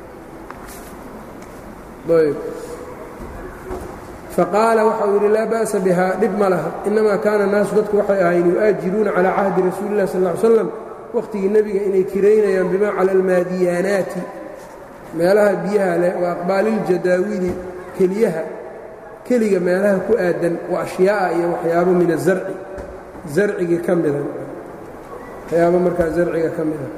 faqaala waxa uu yidhi laa ba'sa bihaa dhib ma laha innamaa kaana naasu dadku waxay ahayn yu'aajiruuna calaa cahdi rasuuli lah sal ly slam wakhtigii nebiga inay kiraynayaan bimaa cala almaadiyaanaati meelaha biyaha leh wa aqbaaliljadaawili keliyaha keliga meelaha ku aadan wa ashyaa'a iyo waxyaabo min azarci zarcigii ka mida waxyaabo markaa zarciga ka mida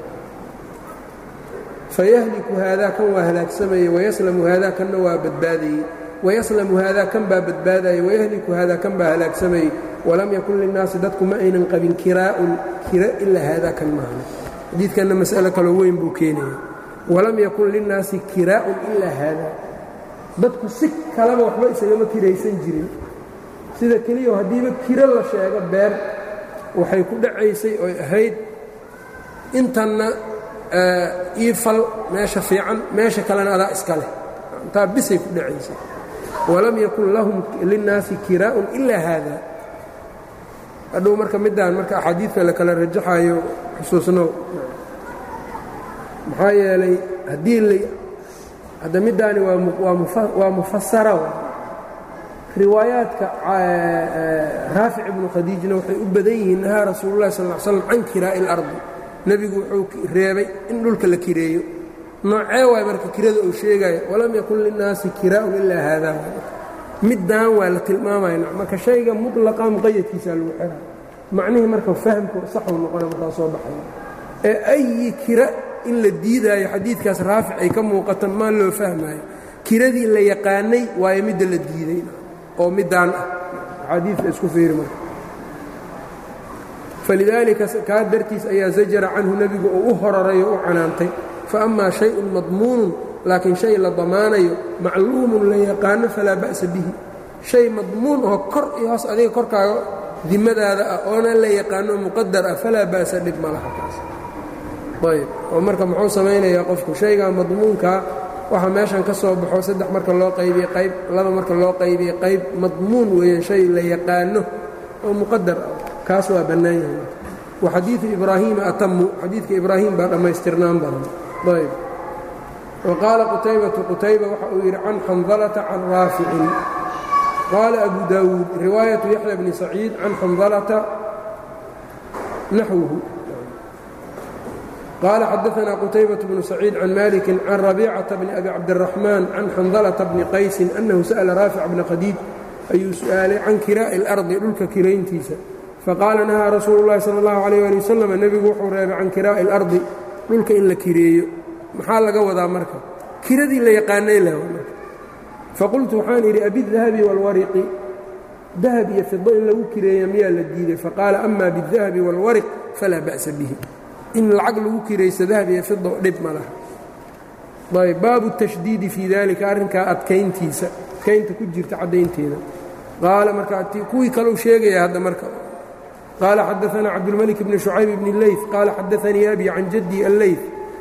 fayahliku haadaa kan waa halaagsamayey wayaslamu haadaa kanna waa badbaadayey wayaslamu haadaa kan baa badbaadayey wayahliku haadaa kan baa halaagsamayey walam yakun linnaasi dadku ma aynan qabin kiraa'un kira ilaa haadaa kan maahna xadiidkanna mas'alo kaloo weyn buu keenaya walam yakun linnaasi kiraa'un ilaa haadaa dadku si kaleba waxba isagama kiraysan jirin sida keliya haddiiba kiro la sheego beer waxay ku dhacaysay oy ahayd intanna ii fal meesha fiican meesha kalena adaa iska leh intaa bisay ku dhacaysay walam yakun lahum linnaasi kiraa'un ilaa haada hadhow marka middaan marka axaadiidka la kala rajaxayo xusuusnow maxaa yeelay haddii l hadda middaani waa mufasara riwaayaadka raafic ibnu khadiijna waxay u badan yihiin nahaa rasuulu llahi sal l slam can kiraa'i ilardi nebigu wuxuu reebay in dhulka la kireeyo noocee waay marka kirada uu sheegaya walam yakun linnaasi kiraa'un ilaa haadaa middaan waa la tilmaamaya marka shayga mutlaqa muqayadkiisaa lagu xira macnihii marka fahamku saxuu noqona markaa soo baxaya ee ayi kira in la diidaayo xadiidkaas raafic ay ka muuqato maa loo fahmaayo kiradii la yaqaanay waayo midda la diiday oo middaan ah axaadiidka isku fiiri marka falidaalika kaa dartiis ayaa zajara canhu nebigu oo u horaray oo u canaantay fa amaa shayun madmuunun laakiin shay la damaanayo macluumun la yaqaano falaa ba'sa bihi shay madmuun oo kor iyo hoos adiga korkaaga dimadaada ah oona la yaqaano muqadar ah falaa ba'sa dhib ma laha taas ayb oo marka muxuu samaynayaa qofku shayga madmuunkaa waxa meeshan ka soo baxo saddex marka loo qaybiye qayb laba marka loo qaybiye qayb madmuun weeyaan shay la yaqaano oo muqadar ah kaas waa bannaan yahay wa xadiidu ibraahiima atamu xadiidka ibraahim baa dhammaystirnaan badan ayb wa qaala qutaybatu qutayba waxa uu yidhi can xandalata can raaficin qaala abu daawuud riwaayatu yaxya bni saciid can xandalata naxwuhu qaala xadaanaa qutaybaة bnu saciid can maliki can rabiicata bni abi cabdiraxmaan can xandalata bni qaysin annahu sa'la raafic bna khadiij ayuu su'aalay can kiraa'i اlardi dhulka kirayntiisa faqaala nahaa rasuulu اllahi salى اllahu alayh ali wasalam nebigu wuxuu reebay can kiraa'i اlardi dhulka in la kireeyo maxaa laga wadaa marka kiradii la yaqaanay leh faqultu waxaan idhi abidahabi wاlwariqi dahab iyo fido in lagu kireeya miyaa la diiday faqaala ama biاdahabi wاlwariq falaa ba'sa bihi in lacag lagu kirayso dahab iyo fido dhib ma laha ayb baabu tashdiidi fii dalika arrinkaa adkayntiisa adkaynta ku jirta caddaynteeda qaala marka kuwii kaleu sheegaya hadda marka qaala xadaanaa cabdulmalik bni shucayb bni leyf qaala xadaanii abi can jaddi alleyf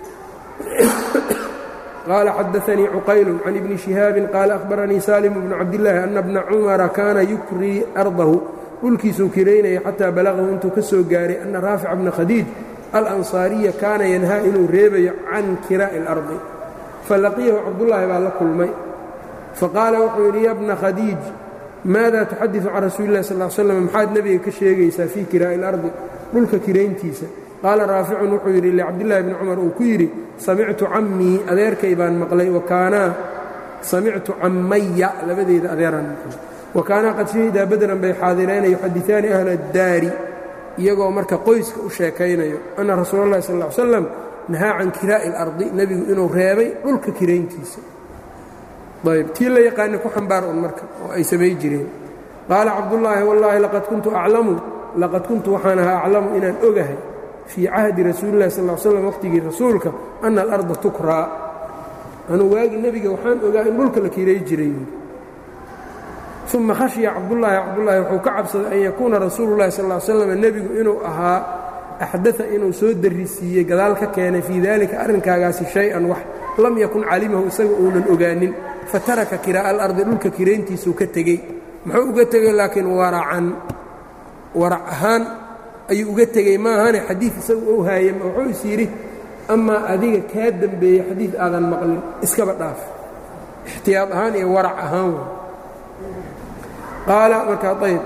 qaala xadaanii cuqaylu can ibni shihaabin qaala ahbaranii salim bnu cabdillaahi ana bna cumara kaana yukrii ardahu dhulkiisuu kiraynaya xataa balaqahu intuu ka soo gaaray ana raafica bna khadiij alansaariya kaana yanhaa inuu reebayo can kiraa'i اlardi falaqiyahu cabdullaahi baa la kulmay faqaala wuxuu yidhi ya bna khadiij maada tuxadiثu can rasuuli اllahi sal slam maxaad nebiga ka sheegaysaa fii kiraa'i اlardi dhulka kirayntiisa qaala raaficun wuxuu yidhi licabdillahi bni cumar uu ku yidhi samictu cammii adeerkay baan maqlay wakaanaa samictu cammaya labadeeda adeeraan maqlay wa kaanaa qad shahidaa badran bay xaadireen yuxadiثaani ahla اdaari iyagoo marka qoyska u sheekaynayo anna rasuula اllahi sal ا ly slam nahaa can kiraa'i اlardi nebigu inuu reebay dhulka kirayntiisa ayb tii la yaqaana ku xambaar un marka oo ay samay jireen qaala cabdullaahi wallaahi laqad kuntu aclamu laqad kuntu waxaan ahaa aclamu inaan ogahay fii cahdi rasuuli اllahi sal slam waqhtigii rasuulka ana alarda tukraa anuu waagi nebiga waxaan ogaa in dhulka la kiray jiray uma khashya cabdullaahi cabdullaahi wuxuu ka cabsaday an yakuuna rasuulu llahi sal slam nebigu inuu ahaa axdaa inuu soo darisiiyey gadaal ka keenay fii dalika arrinkaagaasi shay-an wax lam yakun calimahu isaga uunan ogaanin fataraka kiraa'a alardi dhulka kirayntiisuu ka tegey muxuu uga tegey laakiin waracan warac ahaan ayuu uga tegey maahane xadiid isagu ou haayey wuxuu is yidhi amaa adiga kaa dembeeyey xadiid aadan maqlin iskaba dhaaf ixtiyaad ahaan iyo warac ahaan qaala markaa ayb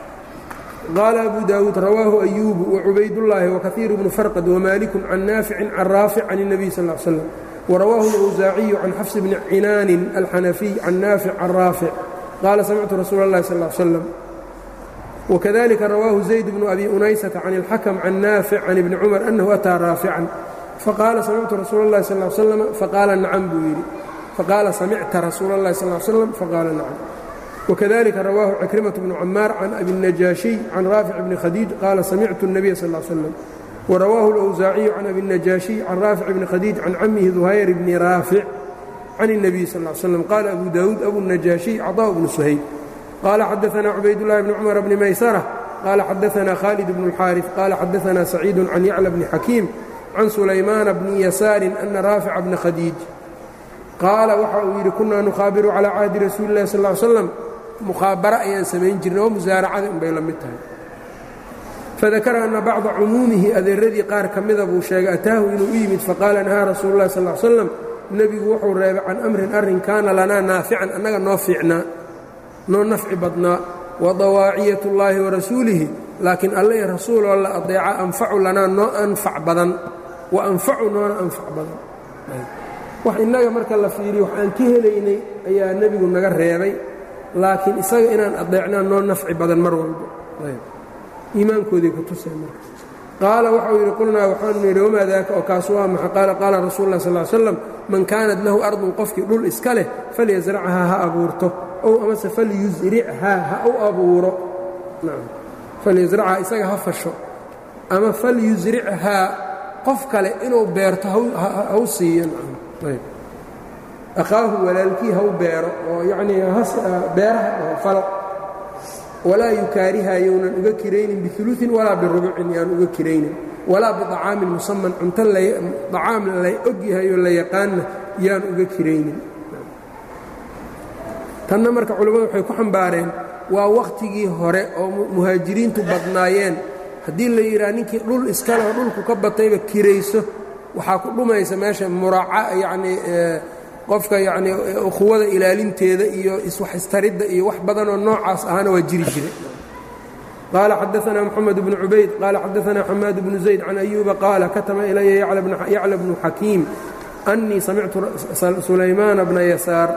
qaala abu daawuud rawaahu ayuubu wacubaydullaahi wakaiiru bnu farqad wamaaliku can naaficin can raafic can الnabiy sal ا slam warawaahu اlawsaaciyu can xafs bni cinaanin alxanafiy can naafic can raafic qaala samictu rasuula اllahi sal ا slam wakadalika rawaahu zayd bnu abi unaysata can اlxakm can naafic can ibni cumar anahu ataa raafican faqaala samictu rasuula اllahi sal ا slam faqaala nacam buu yidhi faqaala samicta rasuula اllahi sal slam faqaala nacam وkذلika rawaahu ckrيmaة بن cmaar can abi النajaaشhiي can raafic bni khadiij qaala samictu النabiya sal ا slam وrawaahu الأwsaaciyu can abi النajaaشhiي can raafic bni khadiij can camihi duhayr bni raafic can النabiy sal ا slam qaala abu daawuud abu النajaaشhiي caطاء bnu shayb qaala xadaثna cubaydالlahi bni cmr bni maysرة qaala xadaثna khaalid bn الxاariث qaala xadaثna سacيid can yaclى bni xakiim can sulaymaana bni yasaari ana raafica bna khadiij qaala waxa uu yidhi kunaa nukhaabiru calى cahdi rasuuli الlahi sal ا slam mukhaabara ayaan samayn jirnay oo musaaracada inbay la mid tahay fadakara anna bacda cumuumihi adeeradii qaar ka mida buu sheegay ataahu inuu u yimid faqaala nahaa rasuulu llahi sal slam nebigu wuxuu reebay can amrin arrin kaana lanaa naafican annaga noo fiicnaa noo nafci badnaa wa dawaaciyat اllaahi wa rasuulihi laakiin alle i rasuuloo la adeeca anfacu lanaa noo anfac badan wa anfacu noona anfac badan wax innaga marka la fiiriyo wax aan ka helaynay ayaa nebigu naga reebay laakiin isaga inaan adeecnaa noo nafci badan mar walba iimaankooday ku tusay marka qaala waxau yidhi qulnaa waxaanu yidhi wamaa daaka oo kaas waa maxa qaala qaala rasuulu lah sal slam man kaanat lahu ardun qofkii dhul iska leh falyasrachaa ha abuurto ow amase falyusrichaa ha u abuuro falyasrachaa isaga ha fasho ama falyusrichaa qof kale inuu beerto ha u siiyo akhaahu walaalkii haw beero oo yacnii beeraha oo falo walaa yukaariha yownan uga kiraynin biuluin walaa birubucin yaan uga kiraynin walaa biطacaamin musaman cunto acaam la og yahay oo la yaqaanna yaan uga kiraynin tanna marka culimmadu waxay ku xambaareen waa wakhtigii hore oo muhaajiriintu badnaayeen haddii la yidhaha ninkii dhul iskaleo dhulku ka batayba kirayso waxaa ku dhumaysa meesha muraaca yacnii qofka yacnii ukhuwada ilaalinteeda iyo iswax istaridda iyo wax badanoo noocaas ahana waa jiri jire qaala xadaanaa moxamed bnu cubayd qaala xadaanaa xamaad bnu zayd can ayuuba qaala katama ilaya yacla bnu xakiim annii samictu sulaymaana bna yasaar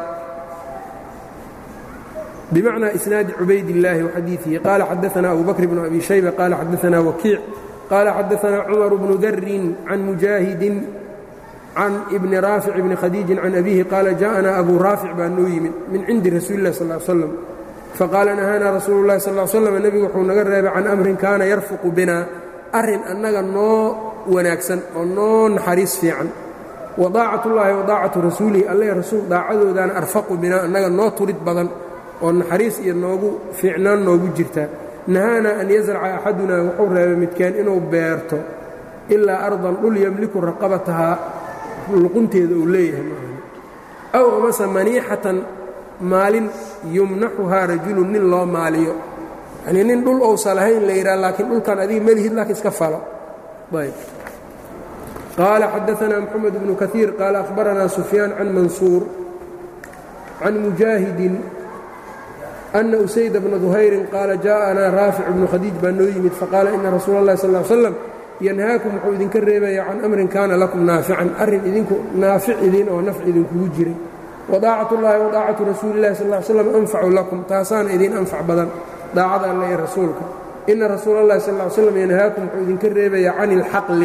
bmacnى isnaadi cubayd اllaahi waxadiiثihi qaala xadaana abu bakr bn abi shayba qaala xadaana wakiic qaala xadaana cumar bnu darin can mujaahidin can ibni raafic bni khadiijin can abihi qaala jaءana abu raafic baa noo yimid min cindi rasuuli اlah sal slam faqaala nahaana rasuulu اlahi sal slam nebigu wuxuu naga reebay can amrin kaana yarfuqu bina arrin annaga noo wanaagsan oo noo naxariis fiican wadaacat اllahi wadaacatu rasuulihi alle rasuul daacadoodaana arfaqu bina annaga noo turid badan oo naxariis iyo noogu fiicnaan noogu jirta nahaana an yasraca axadunaa wuxuu reebay midkeen inuu beerto ilaa ardan dhul yemliku raqabatahaa luqunteeda uu leeyahay maahan aw amase maniixatan maalin yumnaxuhaa rajulun nin loo maaliyo yanii nin dhul ousa lahayn la yidhaha laakiin dhulkan adiga melihid laakiin iska falo ayb qaala xadaanaa moxamed bnu kaiir qaala akhbaranaa sufyaan can mansuur can mujaahidin أن أسayd بن ظhayri qaala jaءanaa raafic بnu khadiij baa noo yimid faqaala ina rasuul الlahi sal اه slam yanhaakum wuxuu idinka reebaya can amrin kaana lakum naafican arrin idinku naafic idin oo nafc idinkugu jiray وdaacaة الlahi وdaacatu rasuuli الlahi sal اه slam anfacu lakum taasaana idin anfac badan daacada alle ee rasuulka ina rasuul الlahi sal اه slam yanhaakum wuxuu idinka reebaya can اlxaqli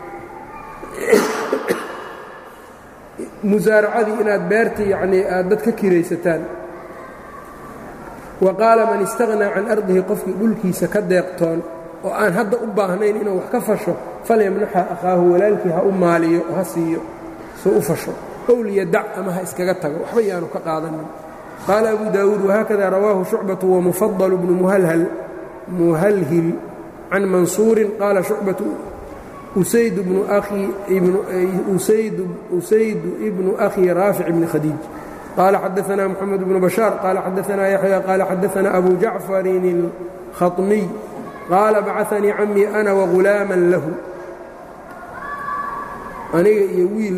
musaaracadii inaad beerta yanii aad dad ka kiraysataan wa qaala man istaghnaa can ardihi qofkii dhulkiisa ka deeqtoon oo aan hadda u baahnayn inuu wax ka fasho falyamnaxa akhaahu walaalkii ha u maaliyo oo ha siiyo soo u fasho ow liyadac ama ha iskaga tago waxba yaanu ka qaadanin qaala abu daawuud wahaakada rawaahu shucbatu wamufadal bnu muhalhil can mansuurin qaala shucbatu usaydu ibnu akhi raafic bni khadiij qال xadaثna mحamed بن baشhاaر qال xadaثna yaحyى qال xadaثna أbu jaعفarin الkhaطmiy qaala bacaثanii camii أna وغulaama lahu aniga iyo wiil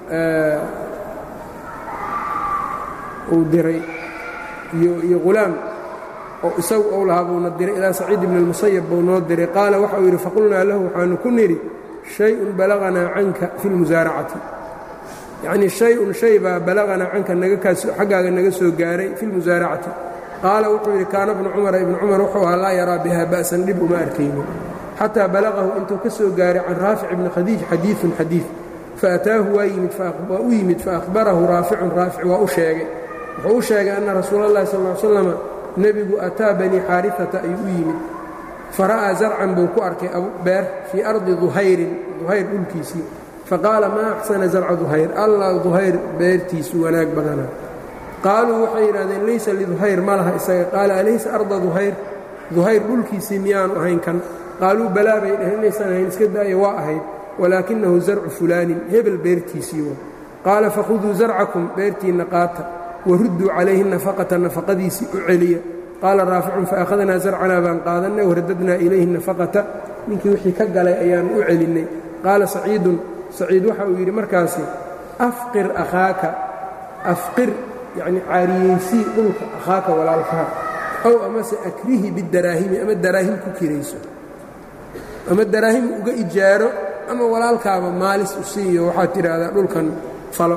uu diray iyo ghulaam oo isagu ou lahaa buuna diray ilaa saciid bn الmuسayب buu noo diray qaala waxa uu yidhi faqulnaa lahu waxaanu ku nidhi شhayء balaغnaa canka fi الmusaaracati yacnii shay-un shay baa balaqanaa canka xaggaaga naga soo gaaray fi lmusaaracati qaala wuxuu yidhi kaana bnu cumara ibnu cumar wuxuu ahaa laa yaraa biha ba'san dhib uma arkaynin xataa balaqahu intuu ka soo gaaray can raafic ibni khadiij xadiiثun xadiiث faataahu waa u yimid faahbarahu raaficun raafic waa u sheegay wuxuu u sheegay anna rasuula اllahi sal ly slama nebigu ataa banii xaarifata ayuu u yimid fara'aa zarcan buu ku arkay beer fii ardi duhayrin duhayr dhulkiisii faqaala maa axsana zarca duhayr allah duhayr beertiisu wanaag badana qaaluu waxay yidhahdeen laysa liduhayr ma laha isaga qaala alaysa arda duhayr duhayr dhulkiisii miyaanu ahayn kan qaaluu balaa bay dhaheen inaysan ahayn iska daaya waa ahayd walaakinahu zarcu fulaanin hebel beertiisii wa qaala fakhuduu zarcakum beertiinna qaata warudduu calayhi nafaqata nafaqadiisii u celiya qaala raaficun faakhadnaa zarcanaa baan qaadannay waradadnaa ilayhi nafaqata ninkii wixii ka galay ayaanu u celinnay qaala saciidun saciid waxa uu yidhi markaasi afqir akhaaka afqir yacni caariyeysii dhulka akhaaka walaalkaha ow amase akrihi bidaraahimi ama daraahim ku kirayso ama daraahim uga ijaaro ama walaalkaaba maalis u siiyo waxaad tidhaahdaa dhulkan falo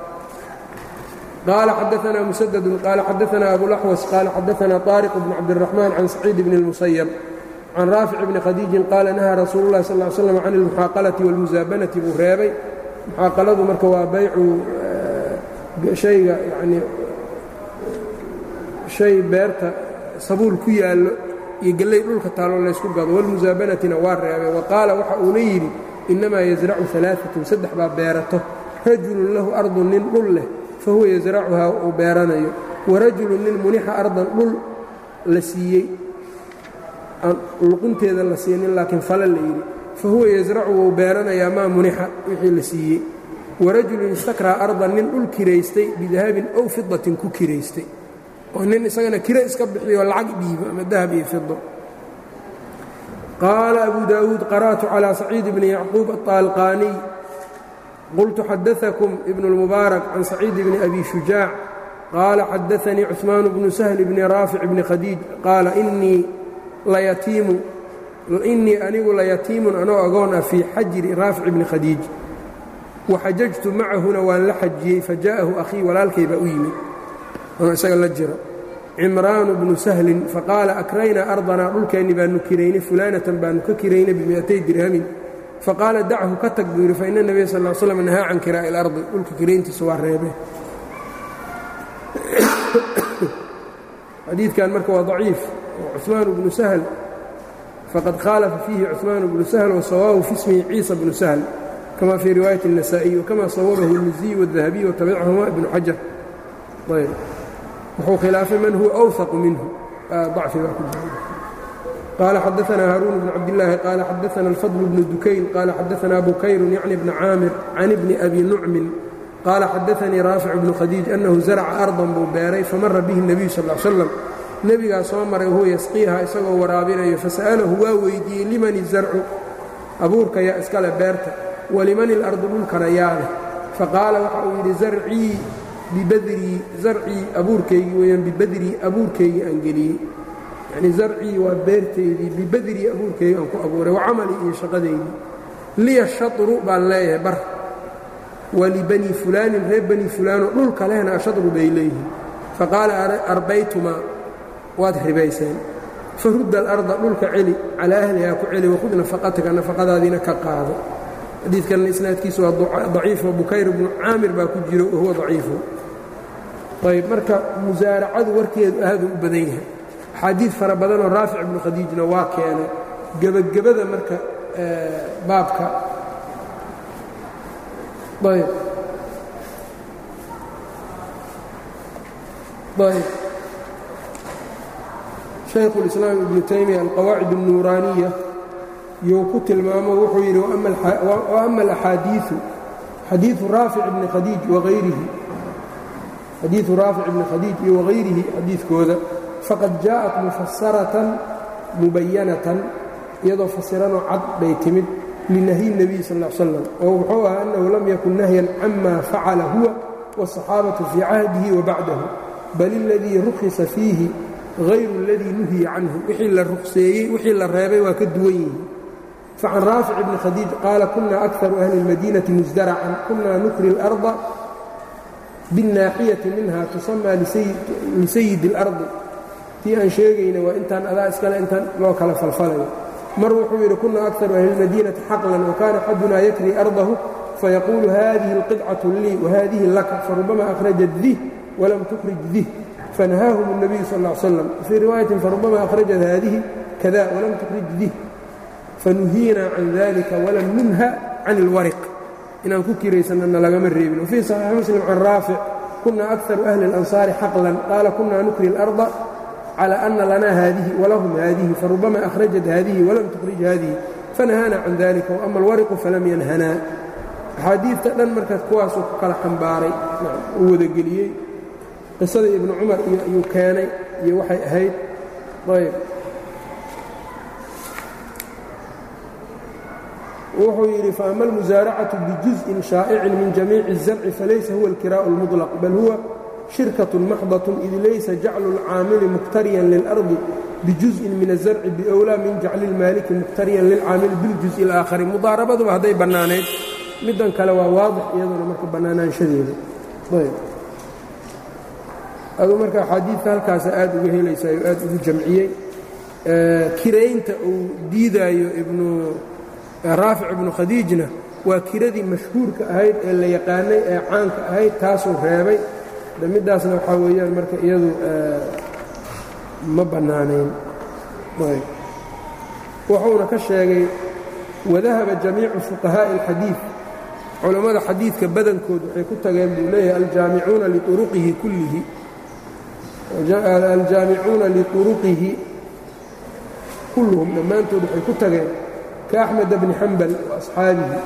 qaala xadaanaa musadadun qaala xadaanaa abulaxwas qaala xadaanaa طaariq bn cabdiraxmaan can saciid bni اlmusayab can raafic bni khadiijin qaala nahaa rasuulu اllahi sal slam can اlmuxaaqalati wاlmusaabanati buu reebay muxaaqaladu marka waa baycu shayga yanii shay beerta sabuul ku yaallo iyo gelley dhulka taaloo laysku gado walmusaabanatina waa reebay wa qaala waxa uuna yidhi innamaa yasracu alaaatun saddex baa beerato rajulun lahu ardun nin dhul leh fa huwa yasracuhaa uu beeranayo wa rajulun nin munixa ardan dhul la siiyey aan luqunteeda la siinin laakiin fale la yidhi fa huwa yasracu wuu beeranayaa maa munixa wixii la siiyey warajulun istakraa ardan nin dhul kiraystay bidahabin ow fidatin ku kiraystay oo nin isagana kiro iska bixiyo lacag dhiibo ama dahab iyo fido qaala abu daawuud qara'tu calىa saciid bni yacquub aطaalqaaniy qultu xadaثakum ibn اlmubaarak can saciid bni abi shujaac qaala xadaثanii cuثmaan bnu sahl bni raafic bni khadiij qaala inii layatiimu innii anigu layatiimun anoo agoon ah fii xajri raafic bni khadiij waxajajtu macahuna waan la xajiyey faja'ahu akhii walaalkay baa u yimid anoo isaga la jiro cimraanu bnu sahlin faqaala akraynaa ardanaa dhulkeenni baanu kiraynay fulaanatan baanu ka kiraynay bimiatay dirhamin faqaala dachu ka tag buu yidhi faina nebiya sal l slam nahaa can kiraa'i ilardi dhulka kirayntiisa waa reebe xadiidkan marka waa daciif oo cuثmaan bnu sahl faqad khaalafa fiihi cuثmaan bnu sahl wasawaahu fi ismihi ciisa bnu sahl kama fii riwaayati النasaaئiي wkama sawabahu الmiziy والdahabiy watabicahuma ibnu xajar ayb wuxuu khilaafay man huwa أwثaqu minhu ضacfi baa ku jira qaala xadaثna haaruun bn cabdالlaahi qaala xadaثna الfضل bnu dukayn qaala xadaثna bukayru yacni bni caamir can ibni abi nucmin qaala xadaثanii raafic bnu khadiij annahu zarca ardan buu beeray famara bihi الnabiyu sal ا slam nebigaa soo maray wahuwa yasqiiha isagoo waraabinayo fasa'alahu waa weydiiyey liman zarcu abuurka yaa iskale beerta waliman ilardu dhulkana yaa leh faqaala waxa uu yidhi zarcii bibadrii zarcii abuurkaygii weyaan bibadrii abuurkaygii aan geliyey yacnii zarcii waa beertaydii bibadrii abuurkaygii aan ku abuuray wa camalii iyo shaqadaydii liya shatru baan leeyahay bar walibani fulaanin reer bani fulaanoo dhulka lehna ashadru bay leeyihiin faqaala arbaytumaa waad ribayseen farudda alarda dhulka celi calaa ahlihaa ku celi wakhud nafaqataka nafaqadaadiina ka qaado xadiidkanna isnaadkiisu waa daciifo bukayr bnu caamir baa ku jiro wahuwa daciifo ayb marka musaaracadu warkeedu aaduu u badan yahay axaadiid fara badanoo raafic ibnu khadiijna waa keenay gebagabada marka baabka ayb ayb shaykhu اlislaam ibnu taymiya alqawaacid الnuuraaniya you ku tilmaamo wuxuu yidhi وأma الأxaadiiثu xadiiثu raafic bni khadiij waayrihi xadiiثu raafic bni khadiij iyo wagayrihi xadiidkooda faqad jaaءat mufasaratan mubayanatan iyadoo fasiranoo cad bay timid linahyi الnebiy sal ا l slam oo wuxuu ahaa annahu lam yakun nahyan cama facala huwa wالصaxaabaةu fii cahdihi wabacdahu bal اladii rukhisa fiihi غayru اladii nuhiya canhu wixii la ruqseeyey wixii la reebay waa ka duwan yihiin facan raafic bni khadiij qaala kuna akaru ahli اlmadiinati musdaracan kuna nukri اlأrضa biالnaaxiyati minha tusamaa lisayidi اlardi tii aan sheegayna waa intaan adaa iskale intaan loo kala falfalayo mar wuxuu yidhi kuna akaru ahli اlmadiinati xaqlan wakana axaduna yakri ardahu fayaquulu hadihi اlqidcaة lii wahadihi laka farubama akhrajat dih walam tukhrij dih fanahaahum الnabiyu sal ا slam fii riwaayatin farubama akhrajat hadihi kada walam tukhrij dih fanuhiinaa can dalika walam nunha can اlwariq inaan ku kiraysanana lagama reebin wfii صaxiixi muslim can raafic kuna akaru ahli اlansaari xaqlan qaala kuna nukri اlarda calى ana lana hadihi walahum hadihi farubama akhrajat hadihi walam tukhrij hadihi fanahaana can dalika waama alwariqu falam yanhanaa axaadiidta dhan markaas kuwaasuu ku kala xambaaray uu wadageliyey qisada ibnu cumar iyo ayuu keenay iyo waxay ahayd ayb wuxuu yidhi faama almusaaracatu bijuzءin shaa'icin min jamiici الzarci falaysa huwa اlkiraaءu اlmuطlaq bal huwa shirkaة maxdaة id laysa jaclu اlcaamili muqtariyan lilardi bijuzءin min الzarci biowlaa min jacli اlmaaliki muqtariyan lilcaamili biاljuzءi اlaakhari mudaarabaduba hadday bannaanayd middan kale waa waadix iyaduna marka bannaanaanshadeeda ayb aduu marka axaadiidka halkaasa aad uga helaysayo aad ugu jamciyey kiraynta uu diidaayo ibnu raafic ibnu khadiijna waa kiradii mashhuurka ahayd ee la yaqaanay ee caanka ahayd taasuu reebay de middaasna waxaa weeyaan marka iyadu ma bannaanayn wuxuuna ka sheegay wadahaba jamiicu fuqahaaءi اlxadiiث culammada xadiidka badankood waxay ku tageen buu leeyahay aljaamicuuna liuruqihi kullihi aljaamicuuna liuruqihi kulluhum dhammaantood waxay ku tageen كأحمد بن حنبل وأصحاaبه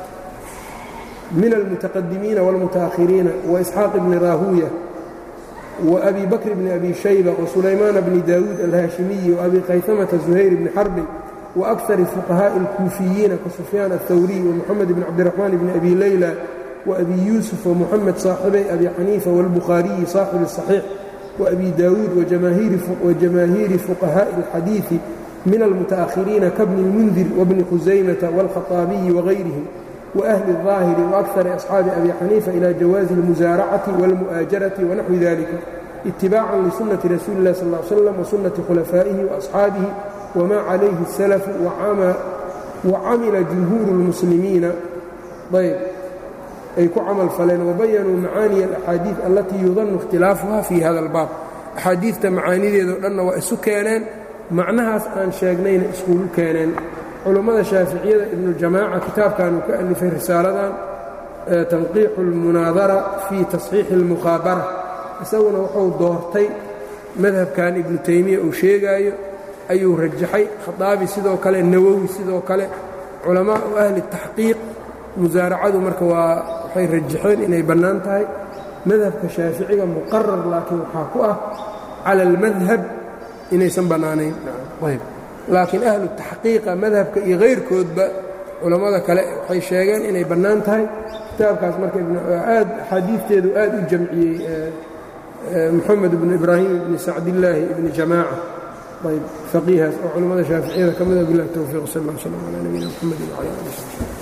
من المتقدمين والمتأخرين وإسحاق بن راهوية وأبي بكر بن أبي شيبة وسليمان بن داود الهاشمي وأبي قيثمة زهير بن حرب وأكثر فقهاء الكوفيين كسفيان الثوري ومحمد بن عبد الرحمن بن أبي ليلى وأبي يوسف ومحمد صاحبي أبي حنيفة والبخاري صاحب الصحيح وأبي داود وجماهير, وجماهير فقهاء الحديث من المتأخرين كابن المنذر وابن خزيمة والخطابي وغيرهم وأهل الظاهر وأكثر أصحاب أبي حنيفة إلى جواز المزارعة والمؤاجرة ونحو ذلك اتباعا لسنة رسول الله صلى الله عليه وسلم وسنة خلفائه وأصحابه وما عليه السلف وعمل جمهور المسلمين طيب ay ku camal faleen wabayanuu macaaniya alaxaadiid allatii yudannu ikhtilaafuha fii hada albaab axaadiidta macaanideedao dhanna waa isu keeneen macnahaas aan sheegnayna iskugu keeneen culummada shaaficiyada ibnuljamaaca kitaabkanuu ka alifay risaaladan tanqiixu اlmunaadara fii tasxiixi اlmukhaabara isaguna wuxuu doortay madhabkan ibnu taymiya uu sheegaayo ayuu rajaxay khaaabi sidoo kale nawowi sidoo kale culamaau ahli taxqiiq musaaracadu marka waa waxay rajaxeen inay bannaan tahay madhabka shaaficiga muqarar laakiin waxaa ku ah cala almadhab inaysan bannaanayn ayb laakiin ahlu taxqiiqa madhabka iyo kayrkoodba culammada kale waxay sheegeen inay bannaan tahay kitaabkaas marka aad axaadiidteedu aad u jamciyey moxamed ibnu ibraahim ibni sacdillaahi ibni jamaaca ayb faqiihaas oo culammada shaaficiyada ka mida bilah towfiiq sal lla slam calaa nabiyina mxamedi wcala ali